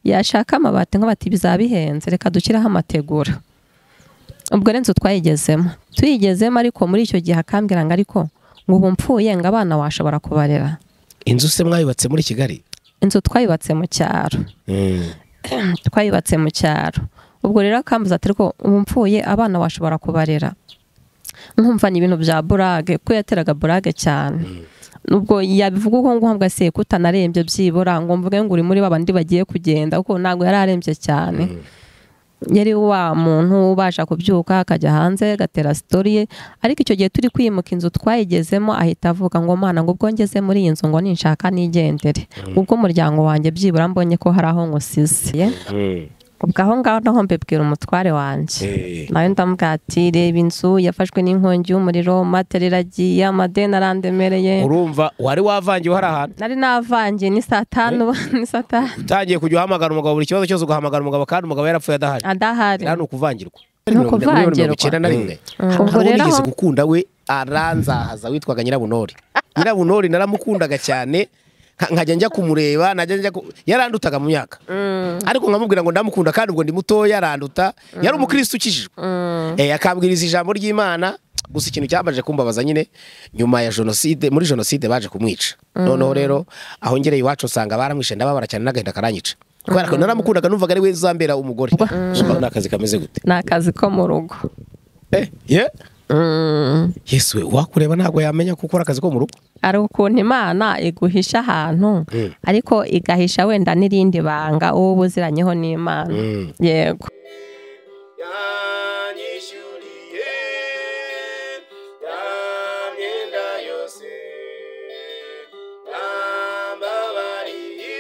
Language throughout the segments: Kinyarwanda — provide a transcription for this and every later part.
yashaka amabati nka bati bizaba bihenze reka dushyireho amategura ubwo rero inzu twayigezemo tuyigezemo ariko muri icyo gihe akambwira ngo ariko ngo ubu mfuye ngo abana washobora kubarera inzu se mwayubatse muri kigali inzu twayubatse mu cyaro Mm. twayubatse mu cyaro ubwo rero akambuza ati rwo ubu mfuye abana washobora kubarera nkumva ni ibintu bya burage ko yateraga burage cyane ubwo yabivuga uko nguhabwa se kutanarembye byibura ngo mvuge ngo uri muri babandi bagiye kugenda kuko ntabwo yari arembye cyane yari wa muntu ubasha kubyuka akajya hanze agatera sitori ye ariko icyo gihe turi kwimuka inzu twayigezemo ahita avuga ngo mana ngo ubwo ngeze muri iyi nzu ngo ninshaka nigendere ubwo umuryango wanjye byibura mbonye ko hari aho nkusize Mm. ubwo aho ngaho naho mbibwira umutware wanjye Eh. nawe ndamubwira ati reba inzu yafashwe n'inkongi y'umuriro matera iragiye amadeni arandemereye urumva wari wavangiwe hari ahantu nari navangiye ni saa tanu ni saa tanu utangiye kujya uhamagara umugabo buri kibazo cyose ugahamagara umugabo kandi umugabo yarapfuye adahari adahari era ni ukuvangirwa Ni ukuvangirwa. Miliyoni mirongo icyenda na rimwe ubwo ubwo rero nigeze aho- gukunda we aranzahaza witwaga nyirabunori nyirabunori naramukundaga cyane nka- nkajya njya kumureba najya njya ku- yarandutaga mu myaka ariko nkamubwira ngo ndamukunda kandi ubwo ndi mutoya aranduta yari umukristo ukijijwe Eh, akambwiriza ijambo ry'imana gusa ikintu cyabaje kumbabaza nyine nyuma ya jenoside muri jenoside baje kumwica noneho rero aho ngereye iwacu usanga baramwishe ndababara cyane n'agahinda karanyica kubera ko naramukundaga numvaga ari we uzambera umugore Usanga ni akazi kameze gute ni akazi ko mu rugo Eh, yeah. yesu we wakureba ntabwo yamenya ko ukora akazi ko mu rugo hari ukuntu imana iguhisha ahantu ariko igahisha wenda n'irindi banga uwo ubuziranyeho n'imana yego yanyishyuriye nta myenda yose nta mbabariye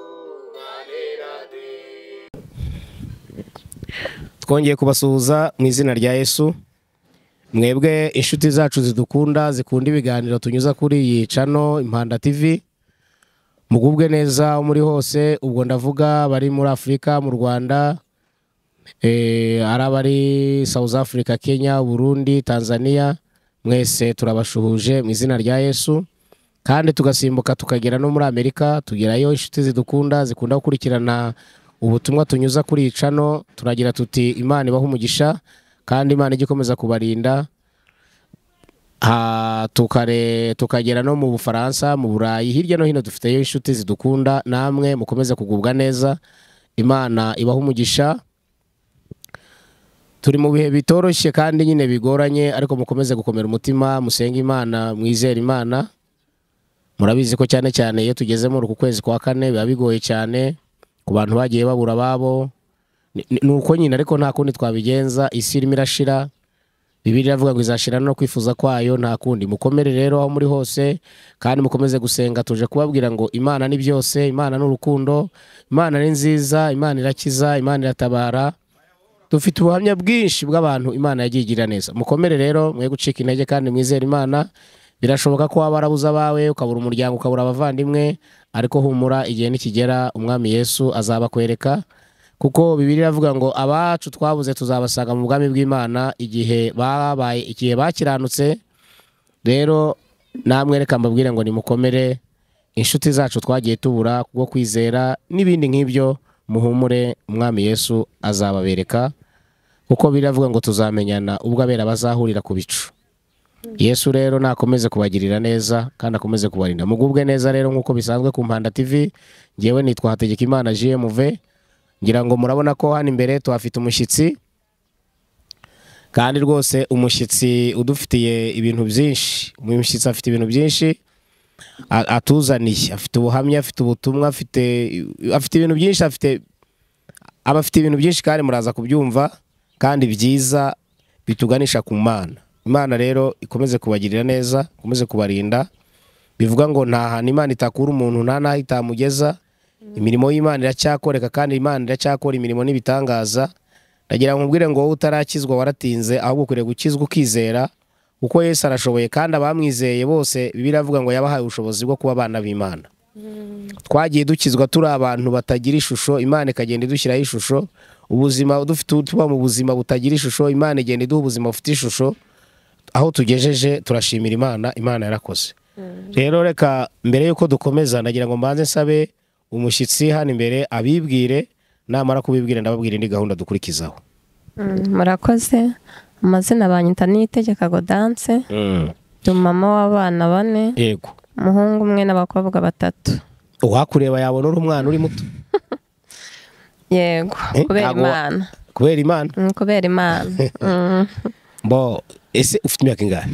atumarira de twongeye kubasuhuza mu izina rya yesu mwebwe inshuti zacu zidukunda zikunda ibiganiro tunyuza kuri iyi cano impanda tivi mugubwe neza aho muri hose ubwo ndavuga bari muri afurika mu rwanda eh, ari abari south africa kenya burundi tanzania mwese turabashuhuje mu izina rya yesu kandi tugasimbuka tukagera no muri amerika tugerayo inshuti zidukunda zikunda gukurikirana ubutumwa tunyuza kuri iyi cano turagira tuti imana ibaha umugisha kandi imana ijye ikomeza kubarinda Ah, tukare tukagera no mu bufaransa mu burayi hirya no hino dufiteyo inshuti zidukunda namwe mukomeze kugubwa neza imana ibaha umugisha turi mu bihe bitoroshye kandi nyine bigoranye ariko mukomeze gukomera umutima musenge imana mwizere imana murabizi ko cyane cyane iyo tugeze muri uku kwezi kwa kane biba bigoye cyane ku bantu bagiye babura ababo Ni- ni ni uko nyine ariko nta kundi twabigenza isi irimo irashira Bibiliya iravuga ngo izashira no kwifuza kwayo nta kundi mukomere rero aho muri hose kandi mukomeze gusenga tuje kubabwira ngo imana ni byose imana ni urukundo imana ni nziza imana irakiza imana iratabara dufite ubuhamya bwinshi bw'abantu imana yagiye igira neza mukomere rero mwe gucika intege kandi mwizere imana birashoboka ko waba warabuze abawe ukabura umuryango ukabura abavandimwe ariko humura igihe nikigera umwami yesu azabakwereka kuko bibiri iravuga ngo abacu twabuze tuzabasanga mu bwami bw'imana igihe babaye igihe bakiranutse rero namwe reka mbabwire ngo nimukomere inshuti zacu twagiye tubura kubwo kwizera n'ibindi nk'ibyo muhumure umwami yesu azababereka kuko biravuga ngo tuzamenyana ubwo abera bazahurira ku bicu yesu rero nakomeze kubagirira neza kandi akomeze kubarinda mugubwe neza rero nk'uko bisanzwe ku mpanda tv ngewe nitwa hategeka imana jmv ngira ngo murabona ko hano imbere tuhafite umushyitsi kandi rwose umushyitsi udufitiye ibintu byinshi umushyitsi afite ibintu byinshi a- atuzaniye afite ubuhamya afite ubutumwa afite afite ibintu byinshi afite aba afite ibintu byinshi kandi muraza kubyumva kandi byiza bituganisha ku mana imana rero ikomeze kubagirira neza ikomeze kubarinda bivuga ngo nta hantu imana itakura umuntu nta n'aho itamugeza imirimo y'imana iracyakoreka kandi imana iracyakora imirimo n'ibitangaza ndagira ngo nkubwire ngo wowe utarakizwa waratinze ahubwo ukwiriye gukizwa ukizera kuko yesu arashoboye kandi abamwizeye bose bibiliya iravuga ngo yabahaye ubushobozi bwo kuba abana b'imana twagiye dukizwa turi abantu batagira ishusho imana ikagenda idushyiraho ishusho ubuzima dufite tuba mu buzima butagira ishusho imana igenda iduha ubuzima bufite ishusho aho tugejeje turashimira imana imana yarakoze rero reka mbere y'uko dukomeza ndagira ngo mbanze nsabe umushyitsi hano imbere abibwire namara kubibwira ndababwira indi gahunda dukurikizaho Mm, murakoze amazina banyita niyitegeka godanse ndi umumama w'abana bane yego umuhungu umwe n'abakobwa batatu uwakureba yabona uri umwana uri muto yego Eh, kubera ntago wa- imana kubera imana Mm, kubera imana Mm, mbo ese ufite imyaka ingahe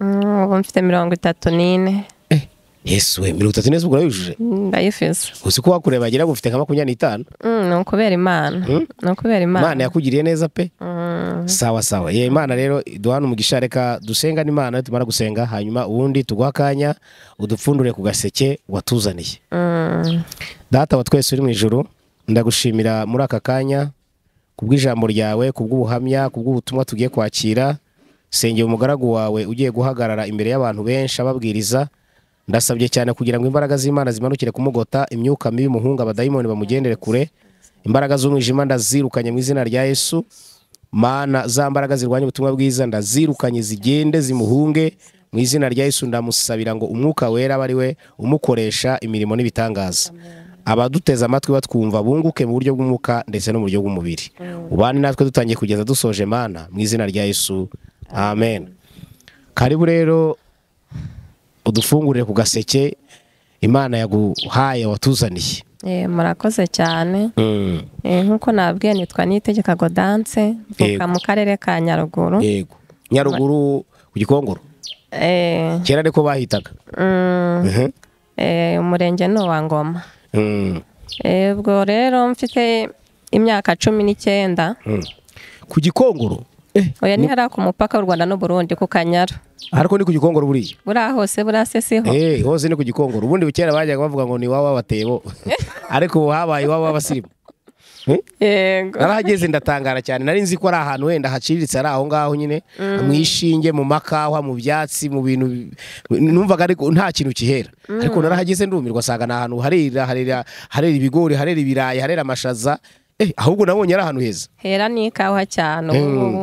mm, ubu mfite mirongo itatu n'ine Eh, yesu we mirongo itatu neza ubwo urayujuje Mm, ndayifise uzi ko wakureba wagira ngo ufite nka makumyabiri n'itanu Mm, ni ukubera imana Mm? ni ukubera imana imana yakugiriye neza pe Mm, sawa sawa ye imana rero duhana umugisha reka dusenga n'imana tumara gusenga hanyuma ubundi tuguha akanya udupfundure ku gaseke watuzaniye mm, data wa twese uri mu ijoro ndagushimira muri aka kanya kubw'ijambo ryawe kubw'ubuhamya kubw'ubutumwa tugiye kwakira sengera umugaragu wawe ugiye guhagarara imbere y'abantu benshi ababwiriza ndasabye cyane kugira ngo imbaraga z'imana zimanukire kumugota imyuka mibi muhunga abadayimoni bamugendere kure imbaraga z'umwijima ndazirukanye mu izina rya yesu mana za mbaraga zirwanya ubutumwa bwiza ndazirukanye zigende zimuhunge mu izina rya yesu ndamusabira ngo umwuka wera abe ari we umukoresha imirimo n'ibitangaza abaduteze amatwi batwumva bunguke mu buryo bw'umwuka ndetse no mu buryo bw'umubiri ubane natwe dutangiye kugeza dusoje mana mu izina rya yesu amen karibu rero udufungurire ku gaseke imana yaguhaye watuzaniye eh, murakoze cyane Eh, nk'uko nabwiye nitwa niyitegeka godanse mvuka Yego. mu karere ka nyaruguru yego nyaruguru ku gikongoro Eh, kera niko bahitaga mm, Mhm. eh, umurenge ni uwa ngoma Mm. Eh, ubwo rero mfite imyaka cumi n'icyenda Mm. ku gikongoro Eh, oya ni hariya ku mupaka w'u rwanda n'u burundi ku kanyara ariko ni ku gikongoro buriya buriya hose buriya se siho Eh, hose ni ku gikongoro ubundi kera bajyaga bavuga ngo ni iwabo w'abatebo ariko ubu habaye iwabo w'abasirimu Eh? yego narahageze ndatangara cyane nari nzi ko ari ahantu wenda haciriritse ari aho ngaho nyine mu ishinge mu makawa mu byatsi mu bintu bi- numvaga ariko nta kintu kihera ariko narahageze ndumirwa asanga ni ahantu harera harera harera ibigori harera ibirayi harera amashaza eh, ahubwo nabonye ari ahantu heza hera ni ikawa cyane ubu ngubu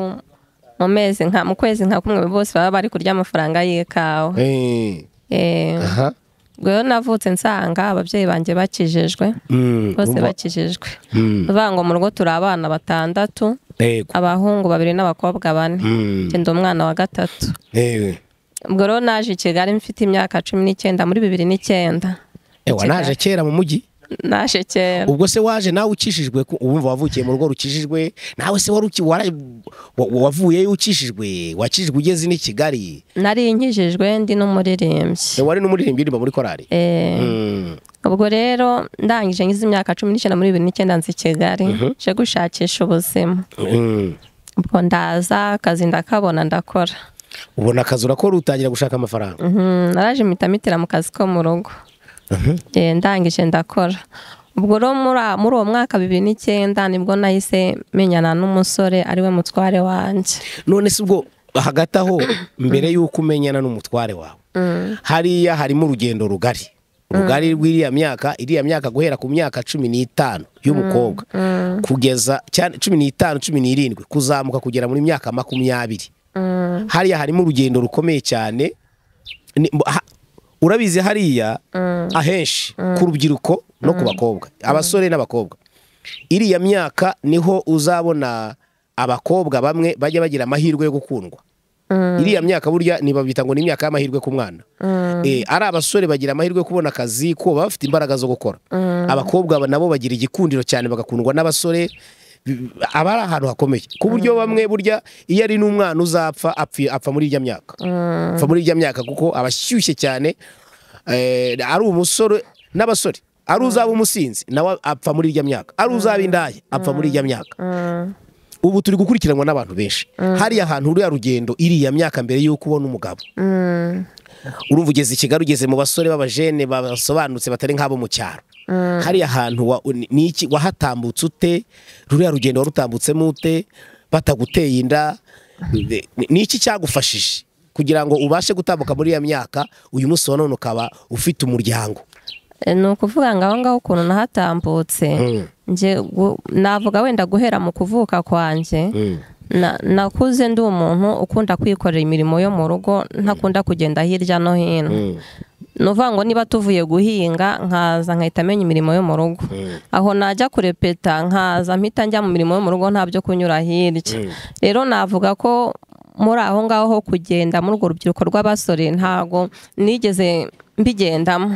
mu mezi nka mu kwezi nka kumwe bose baba bari kurya amafaranga y'ikawa Eh, Eh, aha. ubwo rero navutse nsanga ababyeyi banjye bakijijwe Mm, bose umva- bakijijwe Mm, bivuga ngo mu rugo turi abana batandatu yego. abahungu babiri n'abakobwa bane Mm, njye ndi umwana wa gatatu eh, ubwo rero naje i kigali mfite imyaka cumi n'icyenda muri bibiri n'icyenda ewa naje kera mu mujyi naje kera ubwo se waje nawe ukishijwe ku- ubu wavukiye mu rugo rukijijwe nawe se wari uki- wara- wa- wa- wavuyeyo ukishijwe wakijijwe ugeze n'i kigali nari nkijijwe ndi n'umuririmbyi Eh, wari n'umuririmbyi uririmba muri korari Eh, Mm, ubwo rero ndangije ngize imyaka cumi n'icyenda muri bibiri n'icyenda nzi i kigali nje gushakisha ubuzima mm. ubwo ndaza akazi ndakabona ndakora ubona akazi urakora utangira gushaka amafaranga Mhm, naraje mpita mitira mu kazi ko mu rugo Eh, ndangije ndakora ubwo rero muri a- muri uwo mwaka bibiri n'icyenda nibwo nahise menyana n'umusore ariwe mutware wanjye none se ubwo hagati aho mbere y'uko umenyana n'umutware wawe hariya harimo urugendo rugari rugari rw'iriya myaka iriya myaka guhera ku myaka cumi n'itanu y'ubukobwa kugeza cyane cumi n'itanu cumi n'irindwi kuzamuka kugera muri myaka makumyabiri hariya harimo urugendo rukomeye cyane Ni- ha- urabizi hariya ahenshi ku rubyiruko no ku bakobwa abasore n'abakobwa iriya myaka niho uzabona abakobwa bamwe bajya bagira amahirwe yo gukundwa iriya myaka burya ntibabita ngo ni imyaka y'amahirwe ku mwana Eh, ari abasore bagira amahirwe yo kubona akazi kuko baba bafite imbaraga zo gukora abakobwa ba- nabo bagira igikundiro cyane bagakundwa n'abasore bi- aba ari ahantu hakomeye ku buryo bamwe burya iyo ari n'umwana uzapfa apfi- apfa muri irya myaka apfa muri irya myaka kuko aba ashyushye cyane eh, ari umusore n'abasore ari uzaba umusinzi nawe apfa muri irya myaka ari uzaba indaya apfa muri irya myaka ubu turi gukurikiranwa n'abantu benshi hariya hantu ruriya rugendo iriya myaka mbere y'uko ubona umugabo urumva ugeze i kigali ugeze mu basore b'abajene basobanutse batari nk'abo mu cyaro hariya hantu wa- ni- ni iki- wahatambutse ute ruriya rugendo warutambutsemo ute bataguteye inda ni ni iki cyagufashije kugira ngo ubashe gutambuka muri iya myaka uyu munsi wa none ukaba ufite umuryango Eh, ni ukuvuga ngo aho ngaho ukuntu nahatambutse nje gu- navuga wenda guhera mu kuvuka kwanjye na- nakuze ndi umuntu ukunda kwikorera imirimo yo mu rugo ntakunda kugenda hirya no hino ni uvuga ngo niba tuvuye guhinga nkaza nkahita amenya imirimo yo mu rugo aho najya kurepeta nkaza mpita njya mu mirimo yo mu rugo nta byo kunyura hirya rero navuga ko muri aho ngaho ho kugenda muri urwo rubyiruko rw'abasore ntago nigeze mbigendamo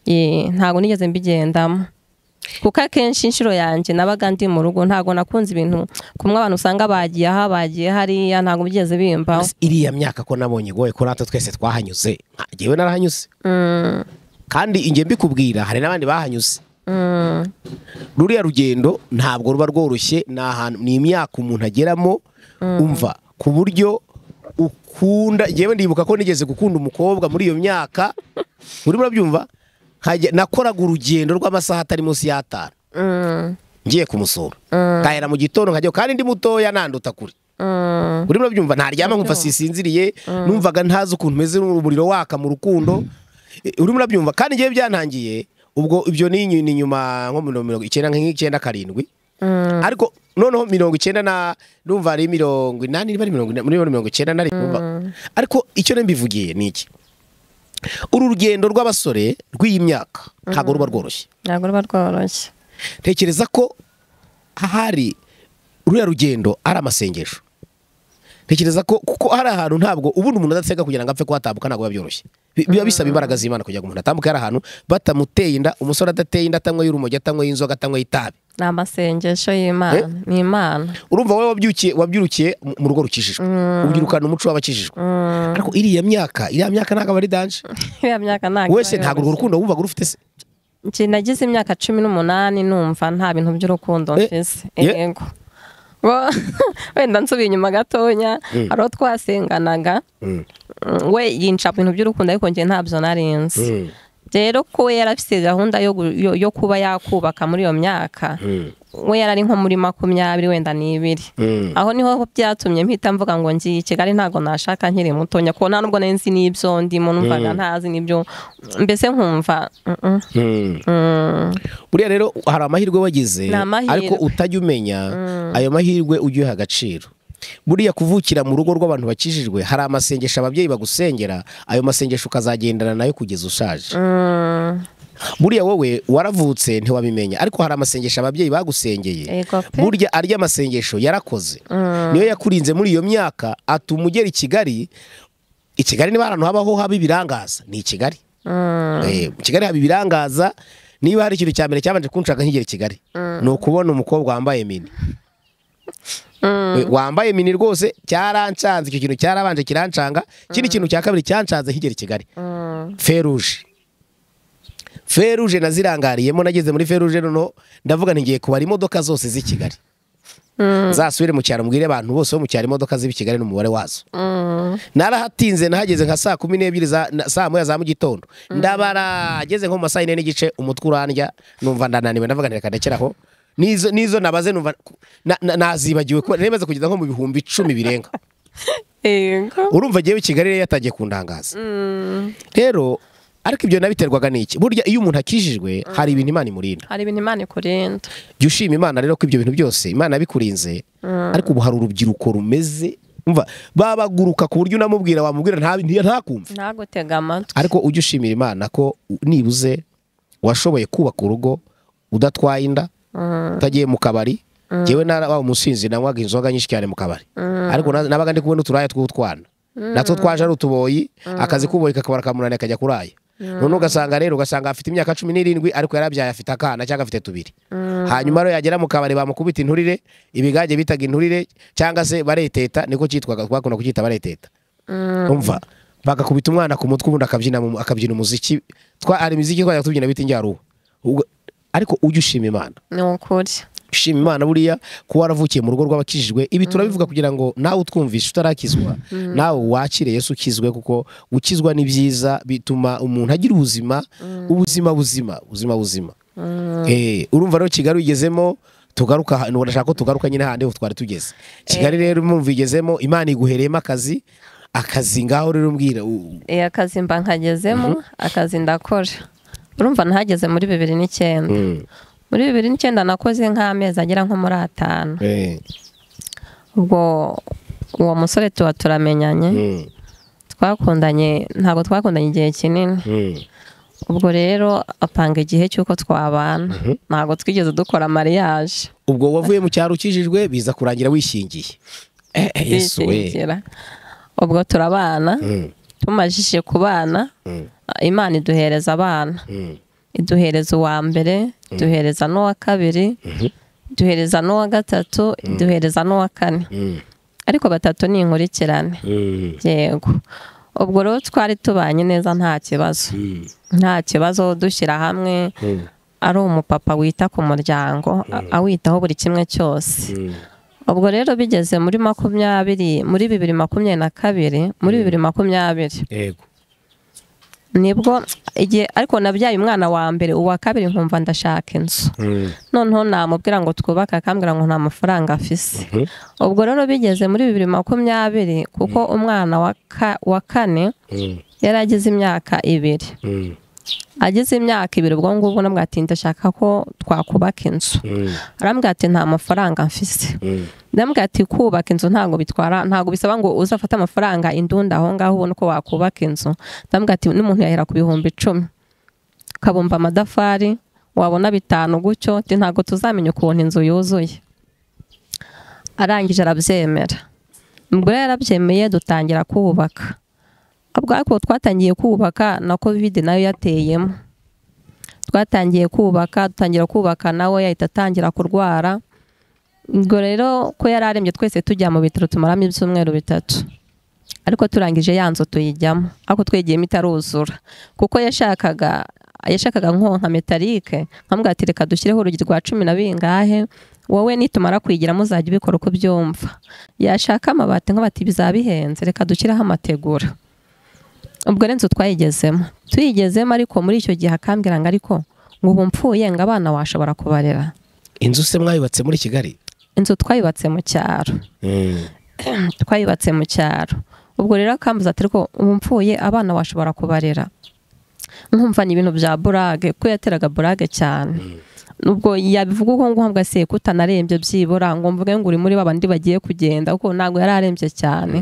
Ye, ntago nigeze mbigendamo kuko akenshi inshuro yanjye nabaga ndi mu rugo ntago nakunze ibintu kumwe abantu usanga bagiye aha bagiye hariya ntago byigeze bimbaho iriya myaka ko nabonye goye ko natwe twese twahanyuze nka- njyewe narahanyuze kandi inge mbikubwira hari n'abandi bahanyuze ruriya rugendo ntabwo ruba rworoshye ni ahantu ni imyaka umuntu ageramo umva ku buryo ukunda njyewe ndibuka ko nigeze gukunda umukobwa muri iyo myaka urimo urabyumva Nkajya- nakoraga urugendo rw'amasaha atari munsi y'atanu ngiye kumusura ngahera mu gitondo nkajya kandi ndi mutoya nanduta kure urimo urabyumva ntaryama nkumva sisinziriye numvaga ntazi ukuntu meze umuriro waka mu rukundo Eh, urimo urabyumva kandi ngewe byantangiye ubwo ibyo ni inyu- ni nyuma nko muri mirongo icyenda nk'icyenda karindwi ariko noneho mirongo icyenda na numva ari mirongo inani niba ari mirongo inani niba ari mirongo icyenda na rimwe numva- ariko icyo rero mbivugiye ni iki uru rugendo rw'abasore rw'iyi myaka ntabwo ruba rworoshye ntabwo ruba rworoshye tekereza ko ahari ruriya rugendo ari amasengesho tekereza ko kuko hari ahantu ntabwo ubundi umuntu adasenga kugira ngo apfe kuhatambuka ntabwo biba byoroshye Bi- biba bisaba imbaraga z'imana kugira ngo umuntu atambuke hari ahantu batamuteye inda umusore adateye inda atanyweye urumogi atanyweye inzoga atanyweye itabi ni amasengesho y'imana ni imana urumva wowe wabyukiye wabyurukiye mu- mu rugo rukijijwe ubyirukana umuco w'abakijijwe ariko iriya myaka iriya myaka ntabwo aba ari danje iriya myaka ntabwo wese iba ntabwo urwo yoroshye. rukundo wumvaga urufite se Njye nagize imyaka cumi n'umunani numva nta bintu by'urukundo Eh, mfise ye. yego Bo- wenda nsubiye inyuma gatoya hari uwo twasenganaga Mm, we yinca mu bintu by'urukundo ariko njye ntabyo narinzi rero ko we yarafite gahunda yo, gu- yo, yo kuba yakubaka muri iyo myaka we yarari nko muri makumyabiri wenda n'ibiri aho niho byatumye mpita mvuga ngo ngiye i kigali ntabwo nashaka nkiri muto nyakubahwa nta nubwo nari nzi n'ibyo ndimo numvaga ntazi n'ibyo mbese nkumva mm, mm, buriya rero hari amahirwe wagize Ni amahirwe. ariko utajya umenya ayo mahirwe ujye uyiha agaciro buriya kuvukira mu rugo rw'abantu bakijijwe hari amasengesho ababyeyi bagusengera ayo masengesho ukazagendana nayo kugeza ushaje buriya wowe waravutse ntiwabimenya ariko hari amasengesho ababyeyi bagusengeye Ego pe. burya arya amasengesho yarakoze niyo yakurinze muri iyo myaka atuma ugera i kigali i kigali niba ahantu habaho haba ibirangaza ni i kigali Eh, mu kigali haba ibirangaza niba hari ikintu cya mbere cyabanje kunshaka nkigera i kigali ni ukubona umukobwa wambaye mini Eh, wambaye mini rwose cyarancanze icyo kintu cyarabanje kirancanga ikindi kintu cya kabiri cyancanze nkigera i kigali feruje feruje nazirangariyemo nageze muri feruje noneho ndavuga nti ngiye kubara imodoka zose z'i kigali nzasubire mu cyaro mbwire abantu bose bo mu cyaro imodoka z'i kigali n'umubare wazo narahatinze nahageze nka saa kumi n'ebyiri za na- saa moya za mu gitondo ndabarageze nko mu ma saa yine n'igice umutwe urandya numva ndananiwe ndavuga nti reka ndekeraho n'izo n'izo nabaze numva na- na- nazibagiwe kuba nari maze kugeza nko mu bihumbi icumi birenga Yego. urumva agiye kigali rero yatangiye kundangaza rero ariko ibyo nabiterwaga n'iki burya iyo umuntu akijijwe hari ibintu imana imurinda hari ibintu imana ikurinda jya ushima imana rero ko ibyo bintu byose imana yabikurinze ariko ubu hari urubyiruko rumeze umva babaguruka ku buryo unamubwira wamubwira nta- nti- ntakumve ntagutega amatwi ariko ujye ushimira imana ko u- nibuze washoboye kubaka urugo udatwaye inda utagiye mu kabari njyewe nara waba umusinzi nanywaga inzoga nyinshi cyane mu kabari ariko na- nabaga ndi kubona uturaya tw'utwana natwo twaje ari utuboyi akazi k'uboyi kakabara kamunani akajya kuraya none ugasanga rero ugasanga afite imyaka cumi n'irindwi ariko yarabyaye afite akana cyangwa afite tubiri hanyuma rero yagera mu kabari bamukubita inturire ibigage bitaga inturire cyangwa se bareteta niko cyitwaga twakunda kucyita bareteta umva bagakubita umwana ku mutwe ubundi akabyina mu- akabyina umuziki twa hari imiziki twajya tubyina bita injaruba Ubwo- ariko ujye ushima imana ni ukuri ushima imana buriya kuba waravukiye mu rugo rw'abakijijwe ibi turabivuga kugira ngo nawe utwumvishe utarakizwa nawe wakire yesu ukizwe kuko gukizwa ni byiza bituma umuntu agira ubuzima ubuzima buzima ubuzima buzima Eh, urumva rero kigali uyigezemo tugaruka ahantu urashaka ko tugaruka nyine handi ho twari tugeze kigali rero mwumva igezemo imana iguhereyemo akazi akazi ngaho rero mbwira u- Eh, akazi mba nkagezemo akazi ndakora urumva nahageze muri bibiri n'icyenda muri bibiri n'icyenda nakoze nk'amezi agera nko muri atanu Eh, ubwo uwo musore tuba turamenyanye mm, twakundanye ntabwo twakundanye igihe kinini Mm. ubwo rero apanga igihe cy'uko twabana ntabwo twigeze dukora mariyaje ubwo wavuye mu cyaro ukijijwe biza kurangira wishingiye Eh, eh, yesu we Bishingira. ubwo turabana Mm, tumajije kubana mm, imana iduhereza abana mm, iduhereza uwa mbere iduhereza n'uwa kabiri iduhereza n'uwa gatatu iduhereza n'uwa kane mm, ariko batatu ni inkurikirane mm, yego ubwo rero twari tubanye neza nta kibazo mm, nta kibazo dushyira hamwe mm, ari umupapa wita ku muryango a- awitaho buri kimwe cyose mm. ubwo rero bigeze muri makumyabiri muri bibiri makumyabiri na kabiri muri bibiri makumyabiri yego nibwo igihe ariko nabyaye umwana wa mbere uwa kabiri nkumva ndashaka inzu Mm, noneho namubwira ngo twubake akambwira ngo nta mafaranga afise mhm, ubwo rero bigeze muri bibiri makumyabiri kuko umwana wa ka- wa kane mm, yari agize imyaka ibiri mm, agize imyaka ibiri ubwo ngubwo namubwira ati ndashaka ko twakubaka inzu mm, arambwira ati nta mafaranga mfise mm, ndambwira ati kubaka inzu ntabwo bitwara ntabwo bisaba ngo uzafate amafaranga indunda aho ngaho ubone uko wakubaka inzu ndambwira ati n'umuntu yahera ku bihumbi icumi kabumba amadafari wabona bitanu gutyo ati ntabwo tuzamenya ukuntu inzu yuzuye arangije arabyemera ubwo rero yarabyemeye dutangira kubaka ubwo ariko twatangiye kubaka na kovide nayo yateyemo twatangiye kubaka dutangira kubaka nawe yahita atangira kurwara ubwo rero ko yari arembye twese tujya mu bitaro tumaramo ibyumweru bitatu ariko turangije ya nzu tuyijyamo ariko twegiyemo itaruzura kuko yashakaga yashakaga nko nka metalike nkamubwira ati reka dushyireho urugi rwa cumi na bingahe wowe nitumara kuyigiramo uzajya ubikora uko ubyumva yashaka amabati nk'abati bizaba bihenze reka dushyireho amategura ubwo rero inzu twayigezemo tuyigezemo ariko muri icyo gihe akambwira ngo ariko ngo ubu mpfuye ngo abana washobora kubarera inzu se mwayubatse muri kigali inzu twayubatse mu cyaro Mm, twayubatse mu cyaro ubwo rero akambuza ati rwo ubu mpfuye abana washobora kubarera nkumva ni ibintu bya burage ko yateraga burage cyane nubwo yabivuga uko nguhabwa se ko utanarembye byibura ngo mvuge ngo uri muri babandi bagiye kugenda kuko ntabwo yari arembye cyane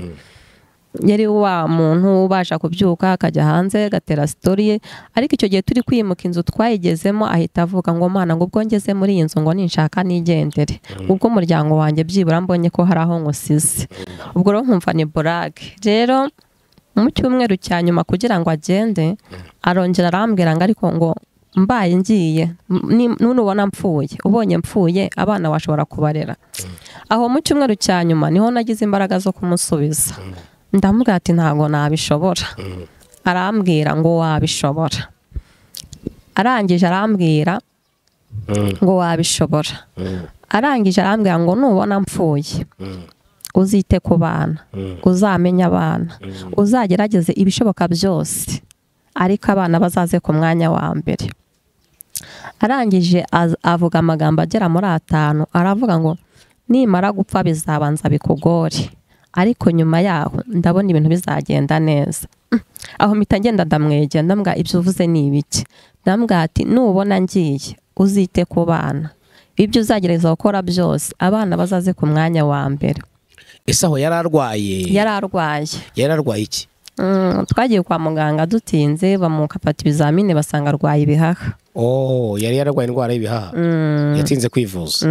yari wa muntu ubasha kubyuka akajya hanze agatera sitori ye ariko icyo gihe turi kwimuka inzu twayigezemo ahita avuga ngo mana ngo ubwo ngeze muri iyi nzu ngo ninshaka nigendere ubwo umuryango wanjye byibura mbonye ko hari aho nkusize ubwo rero nkumva ni burage rero mu cyumweru cya nyuma kugira ngo agende arongera arambwira ngo ariko ngo mbaye ngiye m- ni- nunubona mpfuye ubonye mpfuye abana bashobora kubarera aho mu cyumweru cya nyuma niho nagize imbaraga zo kumusubiza ndamubwira ati ntabwo nabishobora arambwira ngo wabishobora arangije arambwira mm, ngo wabishobora mm, arangije arambwira ngo nubona mpfuye mm, uzite ku bana mm, uzamenye abana uzagerageze ibishoboka byose ariko abana bazaze ku mwanya wa mbere arangije az- avuga amagambo agera muri atanu aravuga ngo nimara gupfa bizabanza bikugore ariko nyuma yaho ndabona ibintu bizagenda neza Mm. aho mpita ngenda ndamwegera ndambwira ibyo uvuze ni ibiki ndambwira ati nubona ngiye uzite ku bana ibyo uzagerageza gukora byose abana bazaze ku mwanya wa mbere ese aho yari arwaye yari arwaye yari arwaye iki Mm, twagiye kwa muganga dutinze bamufata ibizamini basanga arwaye ibihaha oh yari yararwaye indwara y'ibihaha yatinze kwivuza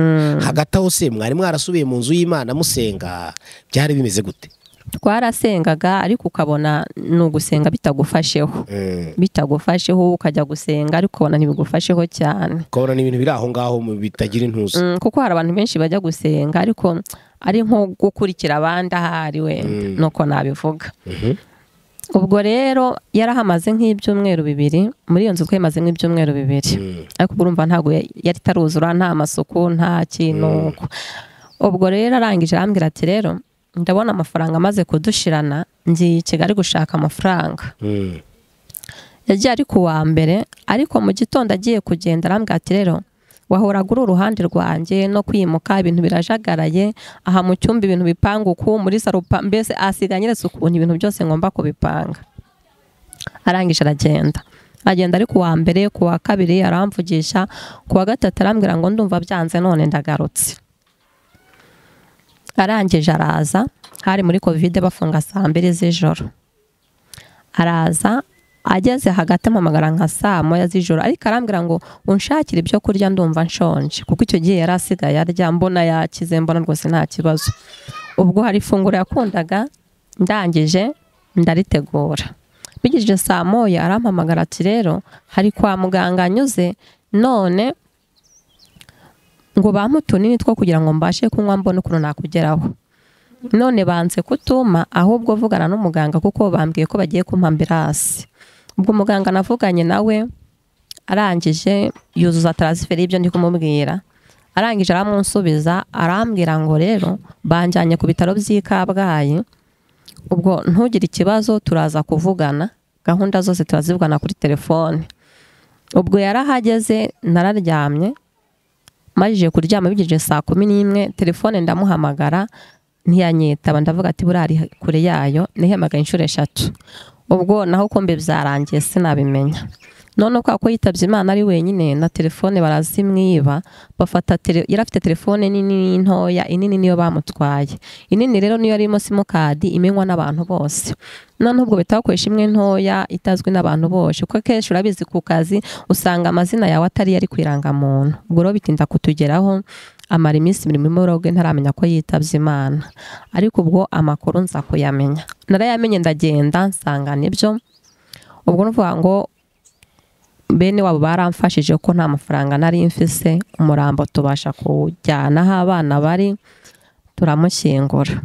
hagati aho se mwari mwarasubiye mu nzu y'imana musenga byari bimeze gute twarasengaga ariko ukabona ni ugusenga bitagufasheho Mm, bitagufasheho ukajya gusenga ariko ukabona ntibigufasheho cyane ukabona ni ibintu biri aho ngaho mu- bitagira intuza Mm, kuko hari abantu benshi bajya gusenga ariko ari nko gukurikira abandi ahari wenda Mm. nuko nabivuga Mhm. ubwo rero yarahamaze nk'ibyumweru bibiri muri iyo nzu twimaze nk'ibyumweru bibiri Mm, ariko urumva ntabwo ya- yari itaruzura nta masuku nta kintu uko ubwo rero arangije arambwira ati rero ndabona amafaranga amaze kudushirana ngiye i kigali gushaka amafaranga mm, yagiye ari ku wa mbere ariko mu gitondo agiye kugenda arambwira ati rero wahoraga uri uruhande rwanjye no kwimuka ibintu birajagaraye aha mu cyumba ibintu bipanga uku muri sarupa mbese asiga anyeretse ukuntu ibintu byose ngomba kubipanga arangije aragenda agenda ari ku wa mbere ku wa kabiri aramvugisha ku wa gatatu arambwira ngo ndumva byanze none ndagarutse arangije araza hari muri kovide bafunga saa mbiri z'ijoro araza ageze hagati ampamagara nka saa moya z'ijoro ariko arambwira ngo unshakire ibyo kurya ndumva nshonje kuko icyo gihe yari asigaye arya mbona yakize mbona rwose nta kibazo ubwo hari ifunguro yakundaga ndangije ndaritegura bigejeje saa moya arampamagara ati rero hari kwa muganga anyuze none ngo bampe utunini two kugira ngo mbashe kunywa mbone ukuntu nakugeraho none banze kutuma ahubwo vugana n'umuganga kuko bambwiye ko bagiye kumpa ambirasi ubwo muganga navuganye nawe arangije yuzuza taransiferi y'ibyo ndi kumubwira arangije aramunsubiza arambwira ngo rero banjyanye ku bitaro by'i kabgayi ubwo ntugire ikibazo turaza kuvugana gahunda zose turazivugana kuri telefone ubwo yarahageze nararyamye majije kuryama bigejeje saa kumi n'imwe telefone ndamuhamagara ntiyanyitaba ndavuga ati buriya ari kure yayo nihamagara inshuro eshatu ubwo naho kombe byarangiye sinabimenya none kwa ko yitabye imana ari wenyine na telefone barazimwiba bafata tele- yari afite telefone nini n'intoya inini niyo bamutwaye inini rero niyo yarimo simukadi imenywa n'abantu bose noneho ubwo bahita bakoresha imwe ntoya itazwi n'abantu bose kuko kenshi urabizi ku kazi usanga amazina yawe atari yari ku irangamuntu ubwo rero bitinda kutugeraho amara iminsi mirimo imoroge ntaramenya ko yitabye imana ariko ubwo amakuru nza kuyamenya narayamenye ndagenda nsanga nibyo ubwo nuvuga ngo bene wabo baramfashije ko nta mafaranga nari mfise umurambo tubasha kujyana aho abana bari turamushyingura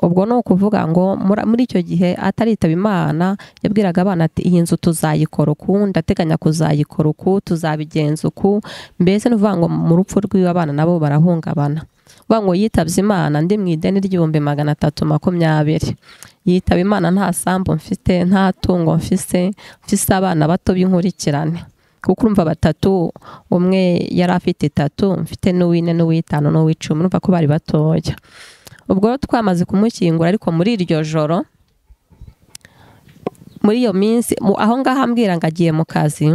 ubwo ni ukuvuga ngo mura- muri icyo gihe ataritaba imana yabwiraga abana ati iyi nzu tuzayikora uku ndateganya kuzayikora uku tuzabigenza uku mbese ni ukuvuga ngo mu rupfu rw'iwe abana nabo barahungabana uvuga ngo yitabye imana ndi mu ideni ry'ibihumbi magana atatu makumyabiri yitaba imana nta sambu mfite nta tungo mfise mfise abana bato b'inkurikirane kuko urumva batatu umwe yari afite itatu mfite n'uw'ine n'uw'itanu n'uw'icumi urumva ko bari batoya ubwo rero twamaze kumushyingura ariko muri iryo joro muri iyo minsi mu- aho ngaho ambwira ngo agiye mu kazi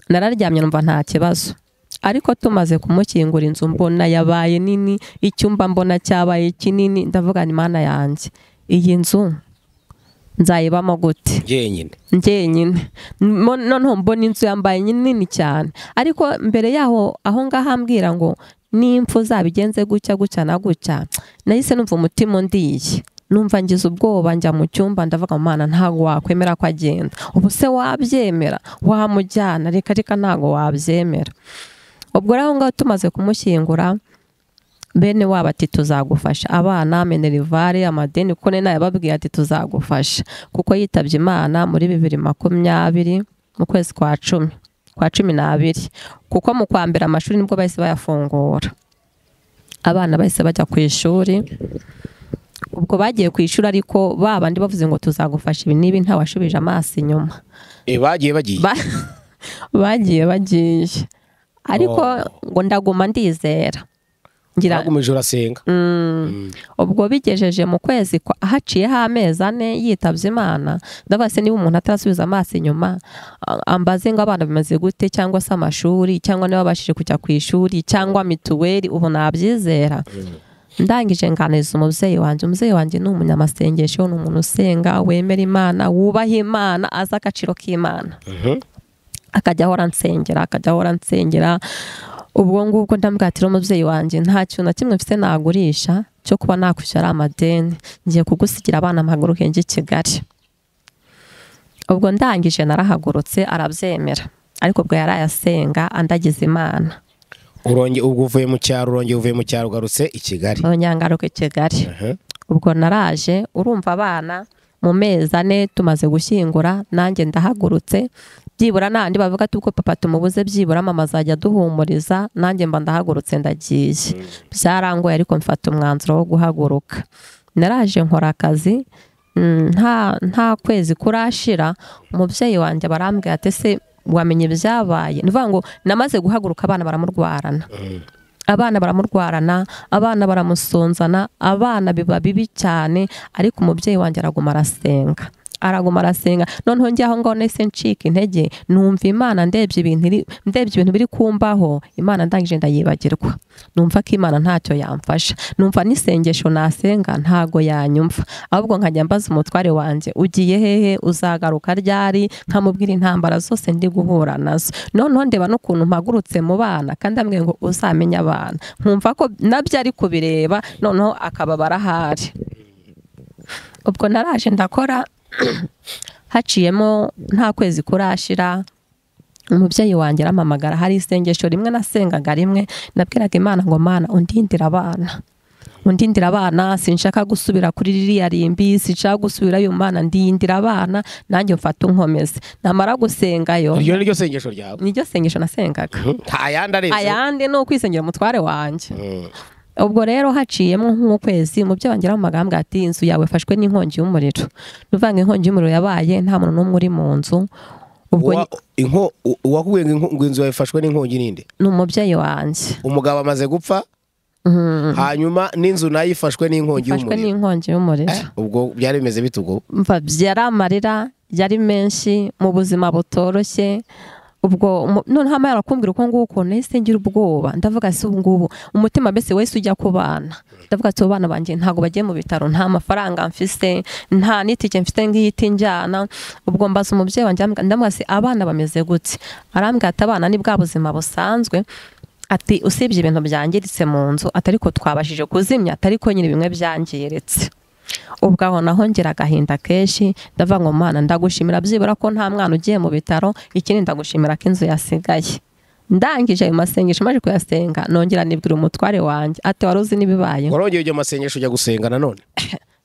nararyamye numva nta kibazo ariko tumaze kumushyingura inzu mbona yabaye nini icyumba mbona cyabaye kinini ndavuga ni mana yanjye iyi nzu nzayibamo gute njyenyine njyenyine Mo- noneho mbona inzu yambaye nini cyane ariko mbere yaho aho ngaho ambwira ngo n'impfu zabigenze gutya gutya na gutya nahise numva umutima undiye numva ngize ubwoba njya mu cyumba ndavuga mu mana ntabwo wakwemera ko agenda ubu se wabyemera wamujyana reka reka ntabwo wabyemera ubwo rero aho ngaho tumaze kumushyingura bene wabo ati tuzagufasha abana minerivare amadeni kuko nari nayababwiye ati tuzagufasha kuko yitabye imana muri bibiri makumyabiri mu kwezi kwa cumi kwa cumi n'abiri kuko mu kwa mbere amashuri nibwo bahise bayafungura abana bahise bajya ku ishuri ubwo bagiye ku ishuri ariko ba bandi bavuze ngo tuzagufasha ibi n'ibi ntawashubije amaso inyuma Eh, bagiye bagiye Ba- bagiye bagiye ariko ngo ndaguma ndizera ngira bagumije urasenga ubwo bigejeje mu kwezi kwa haciyeho amezi ane yitabye imana ndavuga se niba umuntu atarasubiza amaso inyuma a- ambaze ngo abana bimeze gute cyangwa se amashuri cyangwa niba babashije kujya ku ishuri cyangwa mituweli ubu nabyizera ndangije nganiriza umubyeyi wanjye umubyeyi wanjye ni umunyamasengesho ni umuntu usenga wemera imana wubaha imana azi agaciro k'imana akajya ahora nsengera akajya ahora nsengera ubwo ngubwo ndamwatira umubyeyi wanjye nta kintu na kimwe mfite nagurisha cyo kuba nakwishyura amadeni ngiye kugusigira abana mpaguruke njye i Kigali ubwo ndangije narahagurutse arabyemera ariko ubwo yari ayasenga andagiza imana urongeye ubwo uvuye mu cyaro urongeye uvuye mu cyaro ugarutse i kigali abanyangaruka i Kigali Aha. ubwo naraje urumva abana mu mezi ane tumaze gushyingura nanjye ndahagurutse byibura nandi bavuga ati uko papa tumubuze byibura mama azajya aduhumuriza nanjye mba ndahagurutse ndagiye byarangoye ariko mfata umwanzuro wo guhaguruka naraje nkora akazi mm, nta nta kwezi kurashira umubyeyi wanjye barambwira ati se wamenye ibyabaye ni ukuvuga ngo namaze guhaguruka abana baramurwarana abana baramurwarana abana baramusonzana abana biba bibi cyane ariko umubyeyi wanjye araguma arasenga araguma arasenga noneho njye aho ngaho nahise ncika intege numva imana ndebye ibintu iri- ndebye ibintu biri kumbaho imana ndangije ndayibagirwa numva ko imana ntacyo yamfasha numva n'isengesho nasenga ntago yanyumva ahubwo nkajya mbaza umutware wanjye ugiye hehe uzagaruka ryari nkamubwira intambara zose ndi guhura nazo noneho ndeba n'ukuntu mpagurutse mu bana kandi ambwiye ngo uzamenye abana nkumva ko nabyo ari kubireba noneho akababara ahari ubwo naraje ndakora haciyemo nta kwezi kurashira umubyeyi wanjye arampamagara hari isengesho rimwe nasengaga rimwe nabwiraga imana ngo mana undindira abana undindira abana sinshaka gusubira kuri ririya rimbi sinshaka gusubirayo mana ndindira abana nanjye mfata unkomeze namara gusengayo iryo ni ryo sengesho ryawe niryo sengesho nasengaga Mhm. nta yandi aretse ayandi ni ukwisengera umutware wanjye Mhm. ubwo rero haciyemo nk'ukwezi umubyeyi wanjye aramagamba ati inzu yawe yafashwe n'inkongi y'umuriro ni ukuvuga ngo inkongi y'umuriro yabaye nta muntu n'umwe uri mu nzu ubwo Uwa- inko- u- uwakubwiye ngo inko- ngo inzu yawe ifashwe n'inkongi n'indi ni umubyeyi wanjye umugabo amaze gupfa hanyuma n'inzu nayo ifashwe n'inkongi yafashwe y'umuriro n'inkongi y'umuriro Eh, ubwo byari bimeze bite ubwo mva byari amarira yari menshi mu buzima butoroshye ubwo umu- noneho amara arakumbwira uko nguko nahise ngira ubwoba ndavuga si ubu ngubu umutima mbese wese ujya ku bana ndavuga ati abo bana banjye ntabwo bagiye mu bitaro nta mafaranga mfise nta n'itike mfite ngihita njyana ubwo mbaza umubyeyi wanjye arambwira- ndamubaza ati, abana bameze gute arambwira ati abana ni bwa buzima busanzwe ati usibye ibintu byangiritse mu nzu atari ko twabashije kuzimya atari ko nyine bimwe byangiritse ubwo aho naho ngira agahinda kenshi ndavuga ngo mwana ndagushimira byibura ko nta mwana ugiye mu bitaro ikindi ndagushimira ko inzu yasigaye ndangije ayo masengesho maze kuyasenga nongera nibwira umutware wanjye ati wari uzi n'ibibayeho warongeye iryo masengesho ujya gusenga nanone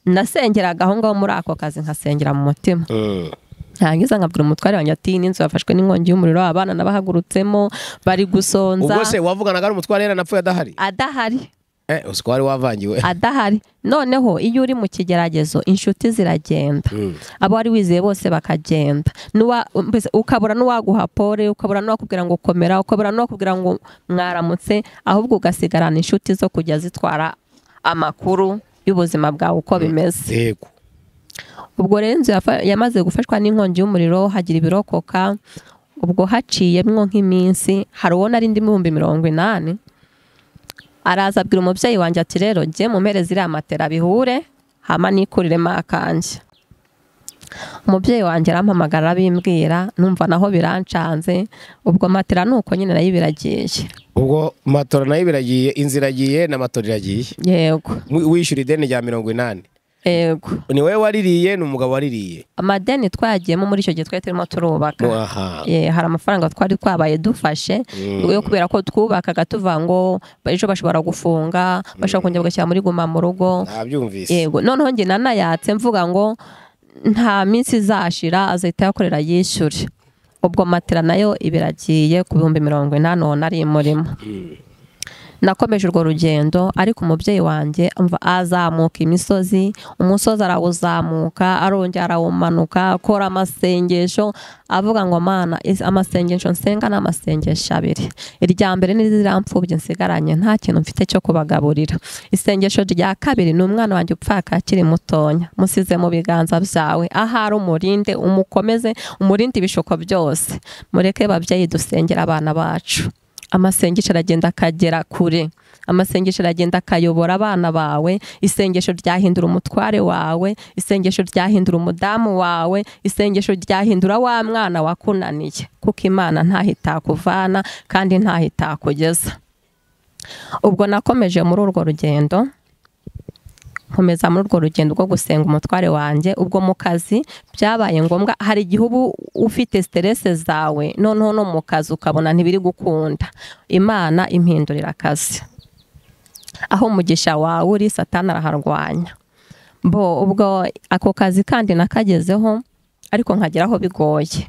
nasengeraga aho ngaho muri ako kazi nkasengera mu mutima Mhm. ntangiza nkabwira umutware wanjye ati iyi n'inzu yafashwe n'inkongi y'umuriro abana nabahagurutsemo bari gusonza ubwo se wavuganaga n'umutware yaranapfuye adahari adahari eh uzi ko wari wavangiwe adahari noneho iyo uri mu kigeragezo inshuti ziragenda Mhm. abo wari wizeye bose bakagenda N'uwa- mbese ukabura n'uwaguha pole ukabura n'uwakubwira ngo komera ukabura n'uwakubwira ngo mwaramutse ahubwo ugasigarana inshuti zo kujya zitwara amakuru y'ubuzima bwawe uko bimeze yego ubwo rero inzu yafa- yamaze gufashwa n'inkongi y'umuriro hagira ibirokoka ubwo haciyemwo nk'iminsi hari uwo nari ndimo ibihumbi mirongo inani araza abwira umubyeyi wanjye ati rero jye mu mpere ziriya matera bihure hama nikuriremo akanjye umubyeyi wanjye arampamagara arabimbwira numva naho birancanze ubwo matera ni uko nyine nayo ibiragiye ubwo matora nayo biragiye inzu iragiye na matora iragiye yego Wi- wishyura ideni rya mirongo inani yego ni wowe waririye ni umugabo waririye amadeni twagiyemo muri icyo gihe twari turimo turubaka No, aha Eh, hari amafaranga twari twabaye dufashe yo kubera ko twubakaga tuvuga ngo ejo bashobora gufunga bashobora kongera bagashyira muri guma mu rugo nabyumvise yego noneho njye nanayatse mvuga ngo nta minsi izashira azahita yakorera yishyure ubwo matera nayo ibiragiye ku bihumbi mirongo inani uwo nari murimo nakomeje urwo rugendo ariko umubyeyi wanjye umva azamuka imisozi umusozi arawuzamuka arongera arawumanuka akora amasengesho avuga ngo mana is- amasengesho nsenga ni amasengesho abiri irya mbere ni ziriya nsigaranye nta kintu mfite cyo kubagaburira isengesho rya kabiri ni umwana wanjye upfaka akiri mutonya musize mu biganza byawe ahari umurinde umukomeze umurinde ibishuko byose mureke babyeyi dusengera abana bacu amasengesho aragenda akagera kure amasengesho aragenda akayobora abana bawe isengesho ryahindura umutware wawe isengesho ryahindura umudamu wawe isengesho ryahindura wa mwana wakunaniye kuko imana ntaho itakuvana kandi ntaho itakugeza ubwo nakomeje muri urwo rugendo nkomeza muri urwo rugendo rwo gusenga umutware wanjye ubwo mu kazi byabaye ngombwa hari igihe uba ufite siterese zawe noneho no mu kazi ukabona ntibiri gukunda imana impindurira akazi aho umugisha wawe uri satani araharwanya bo ubwo ako kazi kandi nakagezeho ariko nkageraho bigoye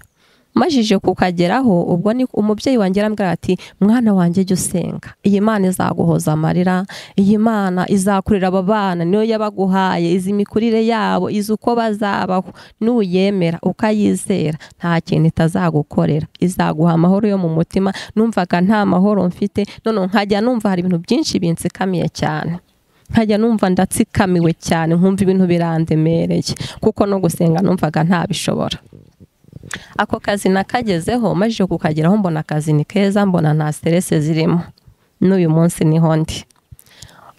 majije kukageraho ubwo ni umubyeyi wanjye arambwira ati mwana wanjye jya usenga iyi mana izaguhoza amarira iyi mana izakurira aba bana niyo yabaguhaye izi mikurire yabo izi uko bazabaho nuyemera ukayizera nta kintu itazagukorera izaguha amahoro yo mu mutima numvaga nta mahoro mfite none nkajya numva hari ibintu byinshi binsikamiye cyane nkajya numva ndatsikamiwe cyane nkumva ibintu birandemereye kuko no gusenga numvaga ntabishobora ako kazi nakagezeho majije kukageraho mbona akazi ni keza mbona nta siterese zirimo n'uyu munsi niho ndi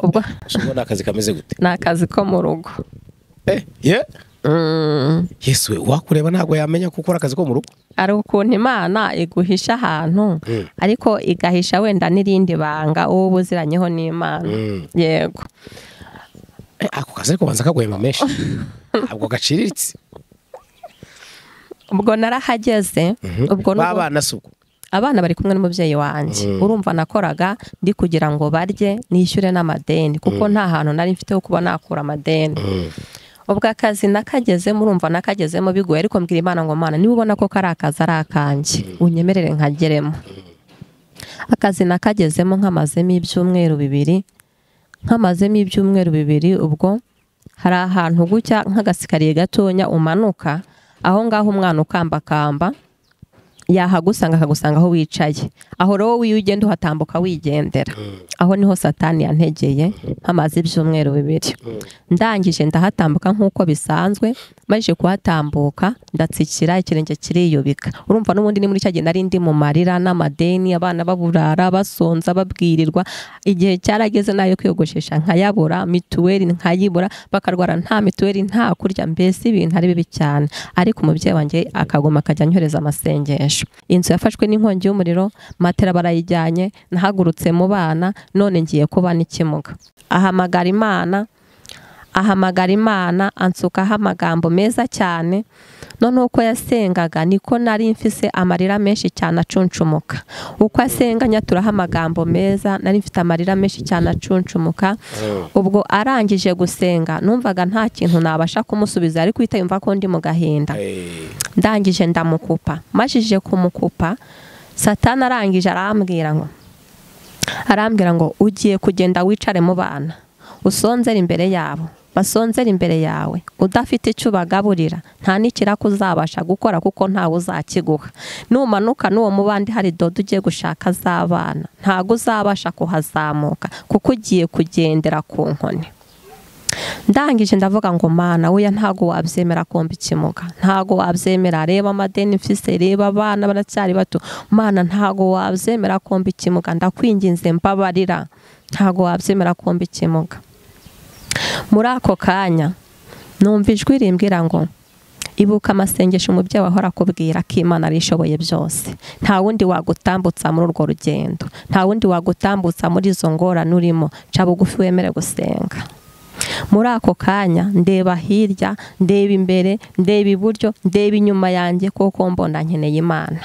ubwo ubona akazi kameze gute ni akazi ko mu rugo ye yesu we wakureba ntabwo yamenya ko ukora akazi ko mu rugo hari ukuntu imana iguhisha ahantu Mm. ariko igahisha wenda n'irindi banga uwo ubuziranyeho n'imana Mm. yego Eh, ako kazi ariko banza kaguhemba menshi ntabwo gaciriritse ubwo narahageze ubwo ni ubu- babana si ubwo abana bari kumwe n'umubyeyi wanjye Mm. urumva nakoraga ndi kugira ngo barye nishyure n'amadeni kuko nta hantu nari mfite ho kuba nakura amadeni ubwo akazi nakagezemo urumva nakagezemo bigoye ariko mbwira imana ngo mana niba ubona ko kari akazi ari akanjye unyemerere nkageremo akazi nakagezemo nkamazemo ibyumweru bibiri nkamazemo ibyumweru bibiri ubwo hari ahantu gutya nk'agasikariye gatonya umanuka aho ngaho umwana ukambakamba yahagusanga akagusanga aho wicaye aho rero wowe iyo ugenda uhatambuka wigendera aho niho satani yantegeye hamaze ibyumweru bibiri ndangije ndahatambuka nk'uko bisanzwe maze kuhatambuka ndatsikira ikirenge kiriyubika urumva n'ubundi ni muri cya gihe nari ndi mu marira n'amadeni abana baburara basonza babwirirwa igihe cyarageze nayo kwiyogoshesha nkayabura mituweli nkayibura bakarwara nta mituweli nta kurya mbese ibintu ari bibi cyane ariko umubyeyi wanjye akaguma akajya anyohereza amasengesho inzu yafashwe n'inkongi y'umuriro matera barayijyanye nahagurutse mu bana none ngiye kuba n'ikimuga ahamagara imana ahamagara imana ansukaho amagambo meza cyane noneho uko yasengaga niko nari mfise amarira menshi cyane acunshumuka uko asenga nyaturaho amagambo meza nari mfite amarira menshi cyane acunshumuka ubwo arangije gusenga numvaga nta kintu nabasha kumusubiza ariko uhita yumva ko ndi mu gahinda Eh, ndangije ndamukupa majije kumukupa satani arangije arambwira ngo arambwira ngo ugiye kugenda wicare mu bana usonzere imbere yabo basonzere imbere yawe udafite icyo ubagaburira nta n'ikiraka uzabasha gukora kuko ntawe uzakiguha numanuka n'uwo mubandi hari dodo ugiye gushaka z'abana ntago uzabasha kuhazamuka kuko ugiye kugendera ku nkoni ndangije ndavuga ngo mana weya ntago wabyemera kumva ikimuga ntago wabyemera reba amadeni mfise reba abana baracyari bato mana ntago wabyemera kumva ikimuga ndakwinginze mbabarira ntago wabyemera kumva ikimuga muri ako kanya numva ijwi rimbwira ngo ibuka amasengesho umubyeyi wahora akubwira ko imana arishoboye byose nta wundi wagutambutsa muri urwo rugendo nta wundi wagutambutsa muri izo ngorane urimo ca bugufi wemere gusenga muri ako kanya ndeba hirya ndeba imbere ndeba iburyo ndeba inyuma yanjye kuko mbona nkeneye imana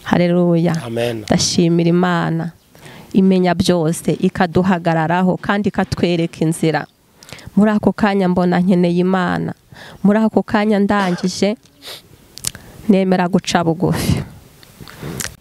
hareruya amen ndashimira imana imenya byose ikaduhagararaho kandi ikatwereka inzira muri ako kanya mbona nkeneye imana muri ako kanya ndangije nemera guca bugufi